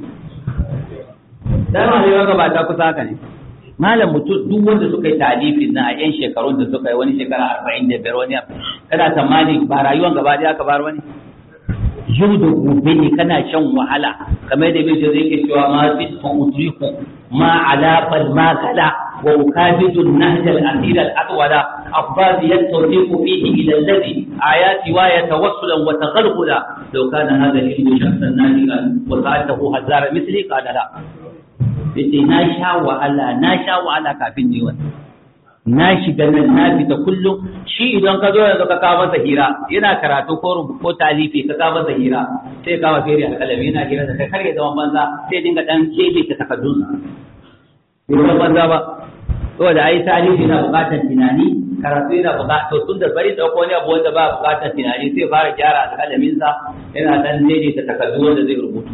Speaker 2: dama ne waka ba ta kusa haka ne malam mutum duk wanda suka yi talifin na a yan shekarun da suka yi wani shekara arba'in da biyar wani kana tsammani ba rayuwan gaba ɗaya aka bar wani yau da gobe ne kana shan wahala kamar da bai zai ke cewa ma fit fa udriku ma ala bal ma kala wa ukabidu nahj al akhir al atwala afbaz yatawfiqu fihi ila alladhi ayati wa yatawassulan wa taghalghula law kana hadha al ilmu shakhsan nadigan wa sa'atahu hazara misli qala la yace na sha wahala na sha wahala kafin ni wannan na shiga nan na fita kullum shi idan ka zo yanzu ka kawo masa hira yana karatu ko rubu ko talifi ka kawo masa hira sai ka kawo fere alƙalami yana hira da kai kar ya zama banza sai dinga dan kebe ta takardun sa bai zama banza ba saboda ai talifi na buƙatar tunani karatu yana buƙatar to tun da bari dauko wani abu wanda ba buƙatar tunani sai fara gyara alƙalamin sa yana dan daidaita takardu wanda zai rubutu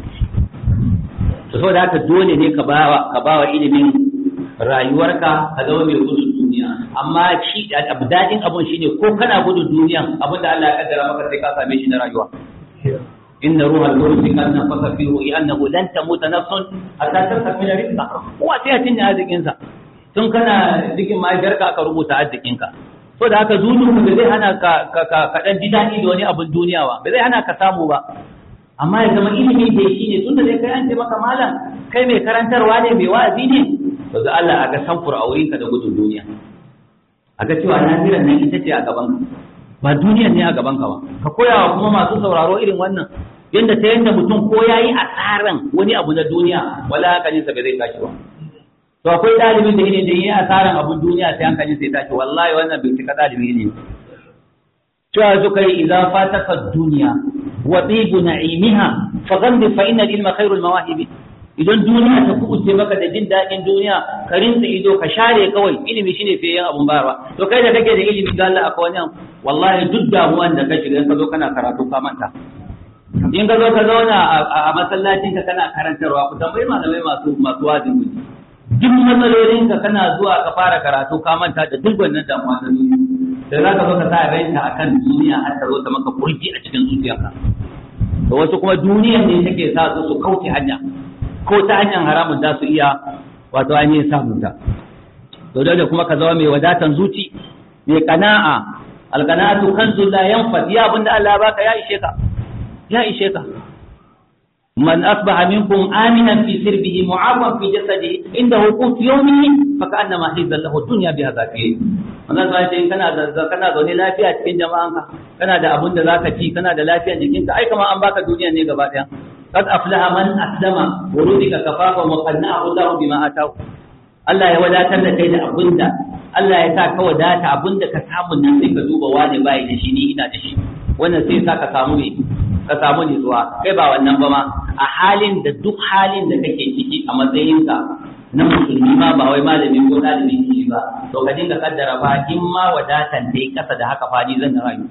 Speaker 2: to saboda haka dole ne ka bawa ka bawa ilimin rayuwarka ka zama mai gudun duniya amma shi abu dadin abun shine ko kana gudun duniya abin da Allah ya kaddara maka sai ka same shi na rayuwa inna ruha al-qudus kan nafaka fi ruhi annahu lan tamuta nafsun hatta tastakmila rizqa kowa sai ya cinye arzikin sa tun kana cikin mahaifiyarka aka rubuta arzikin ka so da haka zuciya ba zai hana ka ka dan ji daɗi da wani abun duniya ba ba zai hana ka samu ba amma ya zama ilimi da shi ne tunda dai kai an ce maka malam kai mai karantarwa ne mai wa'azi ne to da Allah a ga samfur a wurinka da gudun duniya a ga cewa lahiran nan ita ce a gaban ka ba duniyan ne a gaban ka ba ka koya wa kuma masu sauraro irin wannan yanda ta yanda mutum ko yayi asaran wani abu na duniya wala hankalinsa bai zai tashi ba to akwai dalibin da ne da yi asaran abun duniya sai hankalin sai tashi wallahi wannan bai cika dalibi ne cewa suka yi idza fataka duniya wa tibu na'imiha fa ghamdi fa inna ilma khairul mawahibi idan duniya ta kubuce maka da jin daɗin duniya ka rinsa ido ka share kawai ilimi shine fiye yin abun bayarwa to kai da kake da ilimi ga Allah akwai wani wallahi duk damuwan da ka shiga in ka zo kana karatu ka manta in ka zo ka zauna a masallacin ka kana karantarwa ku tambayi malamai masu masu wazin ku duk matsalolin ka kana zuwa ka fara karatu ka manta da duk wannan damuwa ta duniya da za ka zo ka sa ranta akan duniya har ta zo ta maka kurji a cikin zuciyarka to wasu kuma duniyan ne take sa su su kauce hanya ko ta hanyar haramun za su iya wato ainihin samun ta to dole kuma ka zama mai wadatan zuci mai kana'a alqana'atu kanzul la yanfad ya abinda Allah baka ya ishe ka ya ishe ka man asbaha minkum aminan fi sirbihi mu'afan fi jasadihi inda hukut yawmihi fa ka'annama hizza lahu dunya bi hadhihi wannan sai in kana da kana zaune lafiya cikin jama'anka kana da abin da zaka ci kana da lafiyar jikinka ai kamar an baka duniya ne gaba daya قد أفلح من أسلم ورزق كفافا وقنعه الله بما آتاه Allah ya wadatar da kai da abinda Allah ya sa ka wadata abinda ka samu nan sai ka duba wani bai da shi ni ina da shi wannan sai sa ka samu ne ka samu nutsuwa kai ba wannan ba ma a halin da duk halin da kake ciki a matsayinka na musulmi ma ba wai malami ko ɗalibin shi ba to ka dinga kaddara fa in ma wadatan dai kasa da haka fa ni zan rayu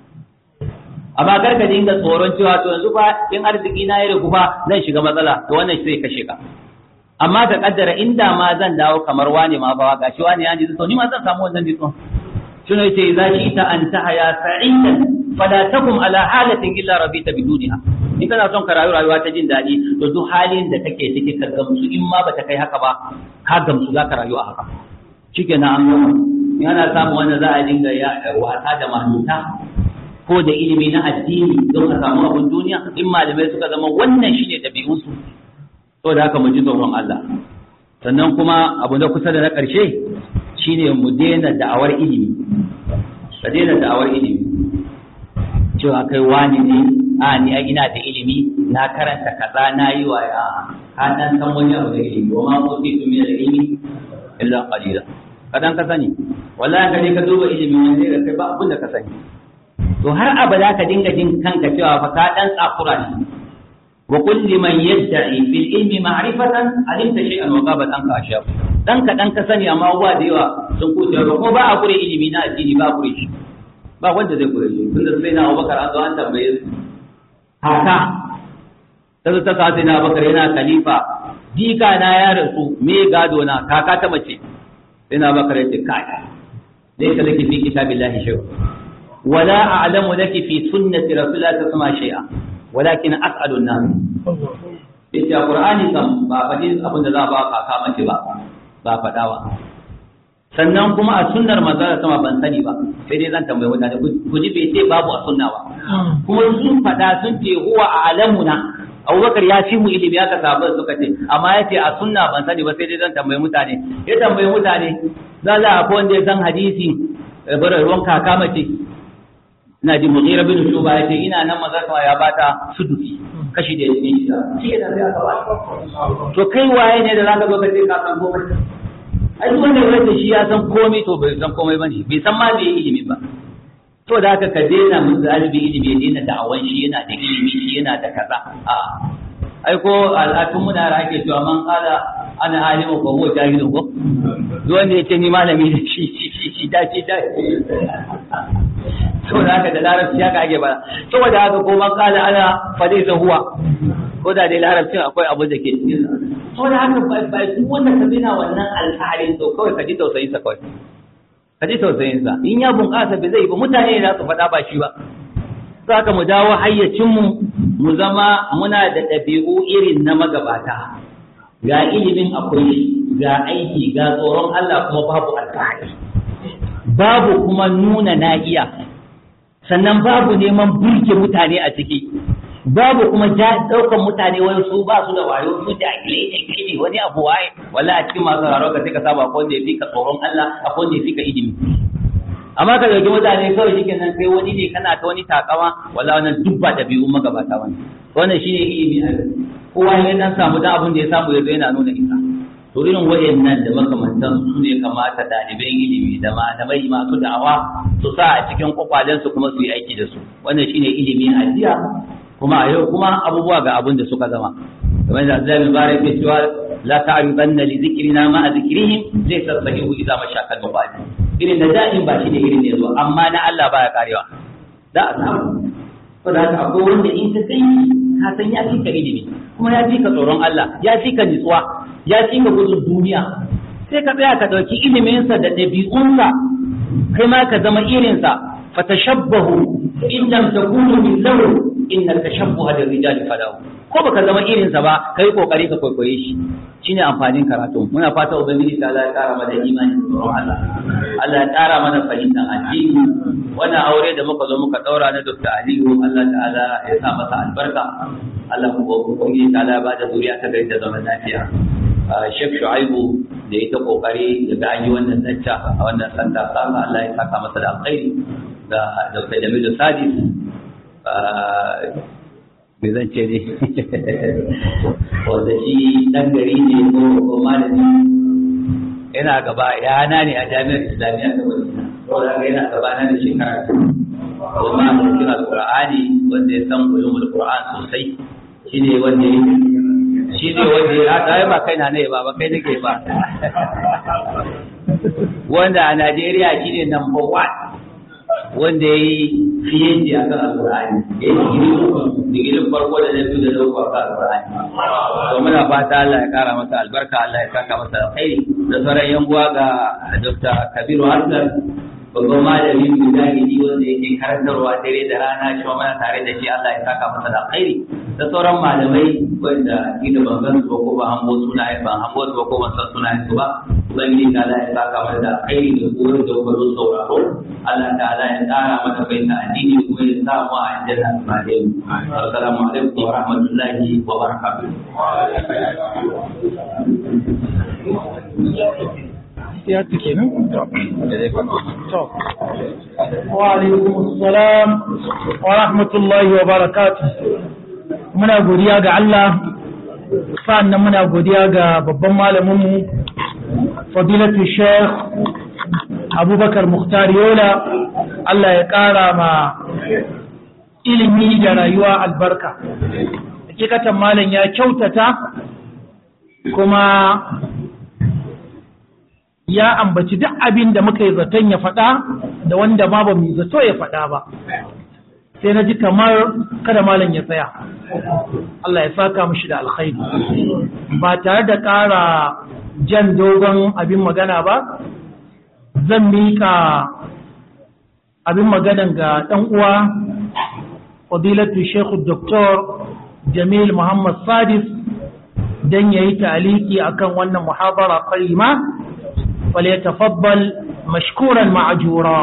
Speaker 2: amma kar ka dinga tsoron cewa to yanzu fa in arziki na ya rigu fa zan shiga matsala to wannan sai kashe ka amma ka kaddara inda ma zan dawo kamar wani ma fa gashi wani ya ji to ni ma zan samu wannan ditson shine yace idza shi'ta an tahya sa'idan fala takum ala halatin illa rabita biduniha in kana son ka rayu rayuwa ta jin daɗi to duk halin da kake ciki ka gamsu in ma bata kai haka ba ka gamsu za ka rayu a haka shikenan an gama yana samu wanda za a dinga ya wasa da mahuta ko da ilimi na addini don ka samu abin duniya in malamai suka zama wannan shine ɗabi'unsu to da haka mu ji tsoron Allah sannan kuma abu na kusa da na ƙarshe shine mu daina da'awar ilimi ka daina da'awar ilimi cewa kai wani ne a ni a ina da ilimi na karanta kaza na yi wa ya ka dan san wani abu da ilimi wa ma utitu min al-ilmi illa qalila kadan ka sani wallahi ka je ka duba ilimin wani sai kai ba abin da ka sani to har abada ka dinga jin kanka cewa fa ka dan tsakura ne wa kulli man yadda'i fil ilmi ma'rifatan alimta shay'an wa qabat anka ashab dan ka dan ka sani amma uwa da yawa sun kuce ba ko ba a kure ilimi na addini ba kure shi ba wanda zai kure shi tunda sai na Abubakar an zo an tambaye su haka sai ta sa sai na Abubakar yana khalifa jika na ya rasu me gado na kaka ta mace sai na Abubakar ya ce kai dai ka laki fi kitabillahi shay'a wala a'lamu laki fi sunnati rasulillahi sallallahu alaihi wasallam shay'a walakin as'alu an-nas yace qur'ani kam ba fadi abin da za ba kaka mace ba ba fadawa sannan kuma a sunnar manzon sama ban sani ba sai dai zan tambaye mutane ku ji bai ce babu a sunna ba kuma sun fada sun ce huwa a'lamuna Abubakar ya fi mu ilimi aka sabu suka ce amma ya ce a sunna ban sani ba sai dai zan tambayi mutane ya tambayi mutane za za akwai wanda ya san hadisi bara ruwan kaka mace ina ji mughira bin shuba ya ce ina nan maza kawai ya bata sudusi kashi da yake shi shi da sai aka ba to kai waye ne da zaka zo ka ce ka san komai ai duk wanda ya shi ya san komai to bai san komai bane bai san ma bai ilimi ba to da haka ka daina mun zalibi ilimi ya daina da'awan shi yana da ilimi shi yana da kaza a ai ko al'adun muna da ake cewa man kala ana alimu ko huwa jahilun ko duk wanda ya ce ni malami ne shi shi shi shi da shi da to da haka da larabci haka ake ba saboda haka ko man kala ana fadai huwa ko da dai larabcin akwai abu da ke cikin to da haka ba duk wanda ka bina wannan alƙalin to kawai ka ji tausayin sa kawai ka ji tausayin sa in ya bunƙasa bai zai ba mutane ne za su faɗa ba shi ba za ka mu dawo hayyacinmu mu zama muna da ɗabi'u irin na magabata ga ilimin akwai ga aiki ga tsoron Allah kuma babu alfahari babu kuma nuna na iya sannan babu neman burge mutane a ciki babu kuma ɗaukan mutane wani su ba su da wayo su jahilai da ilimi wani abu waye wala a cikin masu raro ka sai ka saba akwai wanda ya fi ka tsoron Allah akwai wanda ya fi ka ilimi amma ka dauki mutane kawai shi nan sai wani ne kana ta wani takama wala wannan duk ba ɗabi'un magabata wani wannan shine ilimi a kowa ya dan samu da abin da ya samu yanzu yana nuna isa to irin wayannan da makamantan su ne kamata ɗaliban ilimi da malamai masu da'awa su sa a cikin kwakwalensu kuma su yi aiki da su wannan shine ilimi a jiya kuma a yau kuma abubuwa ga abin da suka zama kamar da Abdullahi bin Barak ya cewa la ta'ribanna li dhikrina ma dhikrihim laysa sahihu idza mashakal mubadi irin da da'in ba shi ne irin ne zo amma na Allah baya karewa za a samu to da haka akwai wanda in ka kai ka san ya fi ka ilimi kuma ya fi ka tsoron Allah ya fi ka nitsuwa ya fi ka gudun duniya sai ka tsaya ka ɗauki iliminsa da ɗabi'unsa kai ma ka zama irinsa fatashabbahu in lam takunu mithlahu inna tashabbuha da rijali falahu ko baka zama irinsa ba kai kokari ka kwaikwaye shi shine amfanin karatu muna fata ubangiji ta Allah ya kara mana imani da tsoron Allah Allah ya kara mana fahimtar addini wannan aure da muka zo muka daura na Dr. Aliyu Allah ta'ala ya sa masa albarka Allah kuma ubangiji ta Allah ya bada zuriya ta gari da zaman lafiya Sheikh Shu'aibu da ya ta kokari daga an yi wannan lacca a wannan sanda sama Allah ya saka masa da alkhairi da Dr. Jamilu Sadis me zan ce ne wanda shi ɗan gari ne ko ko malami yana gaba yana ne a jami'ar islamiyya ta wani saboda ga yana gaba na da shekara kuma da cikin alqur'ani wanda ya san ulumul qur'an sosai shine wanda ya shi ne wanda ya ta ba kai na ne ba ba kai nake ba wanda a Najeriya shine number one wanda ya yi fiye da a kan alƙur'ani ya yi digiri uku digirin farko da na biyu da na uku a kan alƙur'ani to muna fata Allah ya kara masa albarka Allah ya saka masa alkhairi da sauran yan uwa ga Dr. Kabiru Hassan babban malami mujahidi wanda yake karantarwa dare da rana shi ma muna tare da shi Allah ya saka masa da alkhairi da sauran malamai wanda kila ban gan su ba ko ba hango sunaye ban hango su ba ko ban san sunayen su ba ubangiji ta Allah ya saka masa da alkhairi da koyar da kuma sauraro Allah ta'ala ya tsara mata baita addini kuma ya sa mu a aljanna tare mu assalamu alaikum wa rahmatullahi wa barakatuh
Speaker 1: ya tuke nan? wa alaikumussalam wa rahmatullahi wa barakatuh muna godiya ga Allah sa'annan muna godiya ga babban malaminmu fadilatu sheikh abubakar muhtar yola Allah ya ƙara ma ilimi da rayuwa albarka hakikatan malam ya kyautata kuma ya ambaci duk abin da muka yi zaton ya faɗa da wanda ma ba mu yi zato ya faɗa ba sai na ji kamar kada malam ya tsaya Allah ya saka mushi da alkhairi ba tare da ƙara jan dogon abin magana ba zan mika abin maganan ga ɗan uwa fadilatu shekhu doktor jamil muhammad sadis don ya yi taliki akan wannan muhabara karima فليتفضل مشكورا معجورا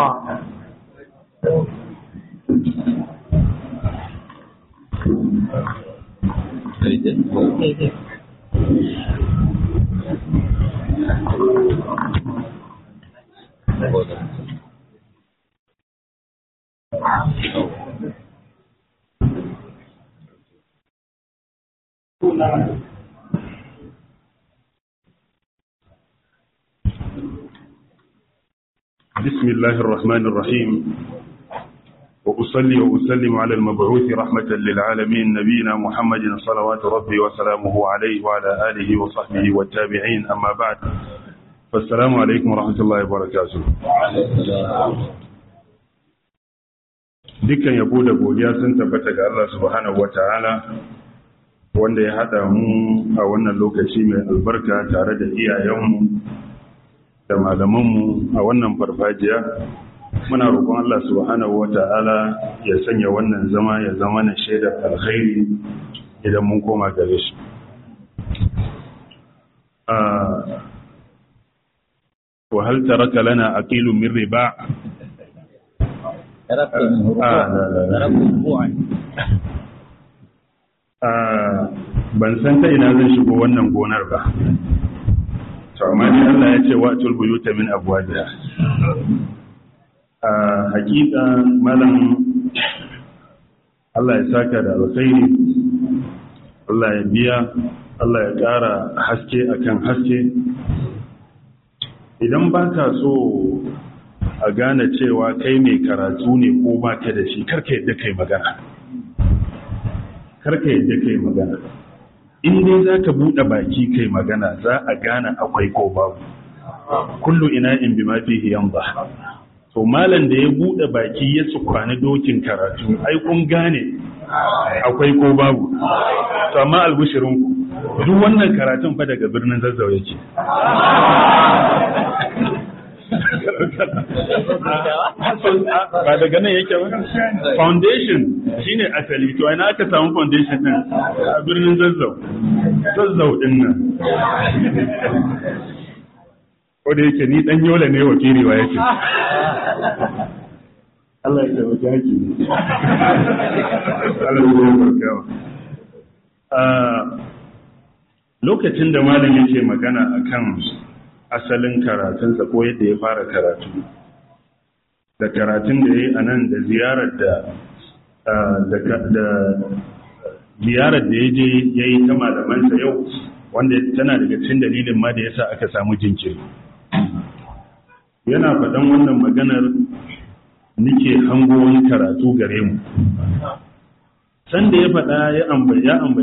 Speaker 3: بسم الله الرحمن الرحيم وأصلي وأسلم على المبعوث رحمة للعالمين نبينا محمد صلوات ربي وسلامه عليه وعلى آله وصحبه والتابعين أما بعد فالسلام عليكم ورحمة الله وبركاته dukkan yabo da godiya sun tabbata ga Allah subhanahu wa ta'ala wanda ya haɗa mu a wannan lokaci mai albarka tare da iyayenmu da malamanmu a wannan farfajiya muna roƙon Allah subhanahu wata'ala ya sanya wannan zama ya zama na shaidar alkhairi idan mun koma gare shi wa hal taraka lana aqilun min riba ban san ta ina zan shigo wannan gonar ba to amma ni Allah ya ce wa'tul buyuta min abwabiha a hakika malam Allah ya saka da alkhairi Allah ya biya Allah ya ƙara haske akan haske idan ba ka so a gane cewa kai mai karatu ne ko ba ka da shi karka yadda kai magana karka yadda kai magana in dai za ka buɗe baki kai magana za a gane akwai ko babu kullu ina in bi mafi hiyan ba to malam da ya buɗe baki ya tsukwane dokin karatu ai kun gane akwai ko babu to amma albishirinku duk wannan karatun fa daga birnin zazzau yake ba daga nan yake ba foundation shine asali to ina aka samu foundation din a birnin zazzau zazzau din nan ko da yake ni dan yola ne wakili wa yake Allah ya tabbata haki Allah ya barkawa lokacin da malam yake magana akan asalin karatunsa ko yadda ya fara karatu da karatun da ya yi a nan da ziyarar da da ziyarar da ya je ya yi ta malamansa yau wanda tana daga cikin dalilin ma da yasa aka samu jinkiri yana faɗan wannan maganar nike hango wani karatu gare mu sanda ya faɗa ya ambaci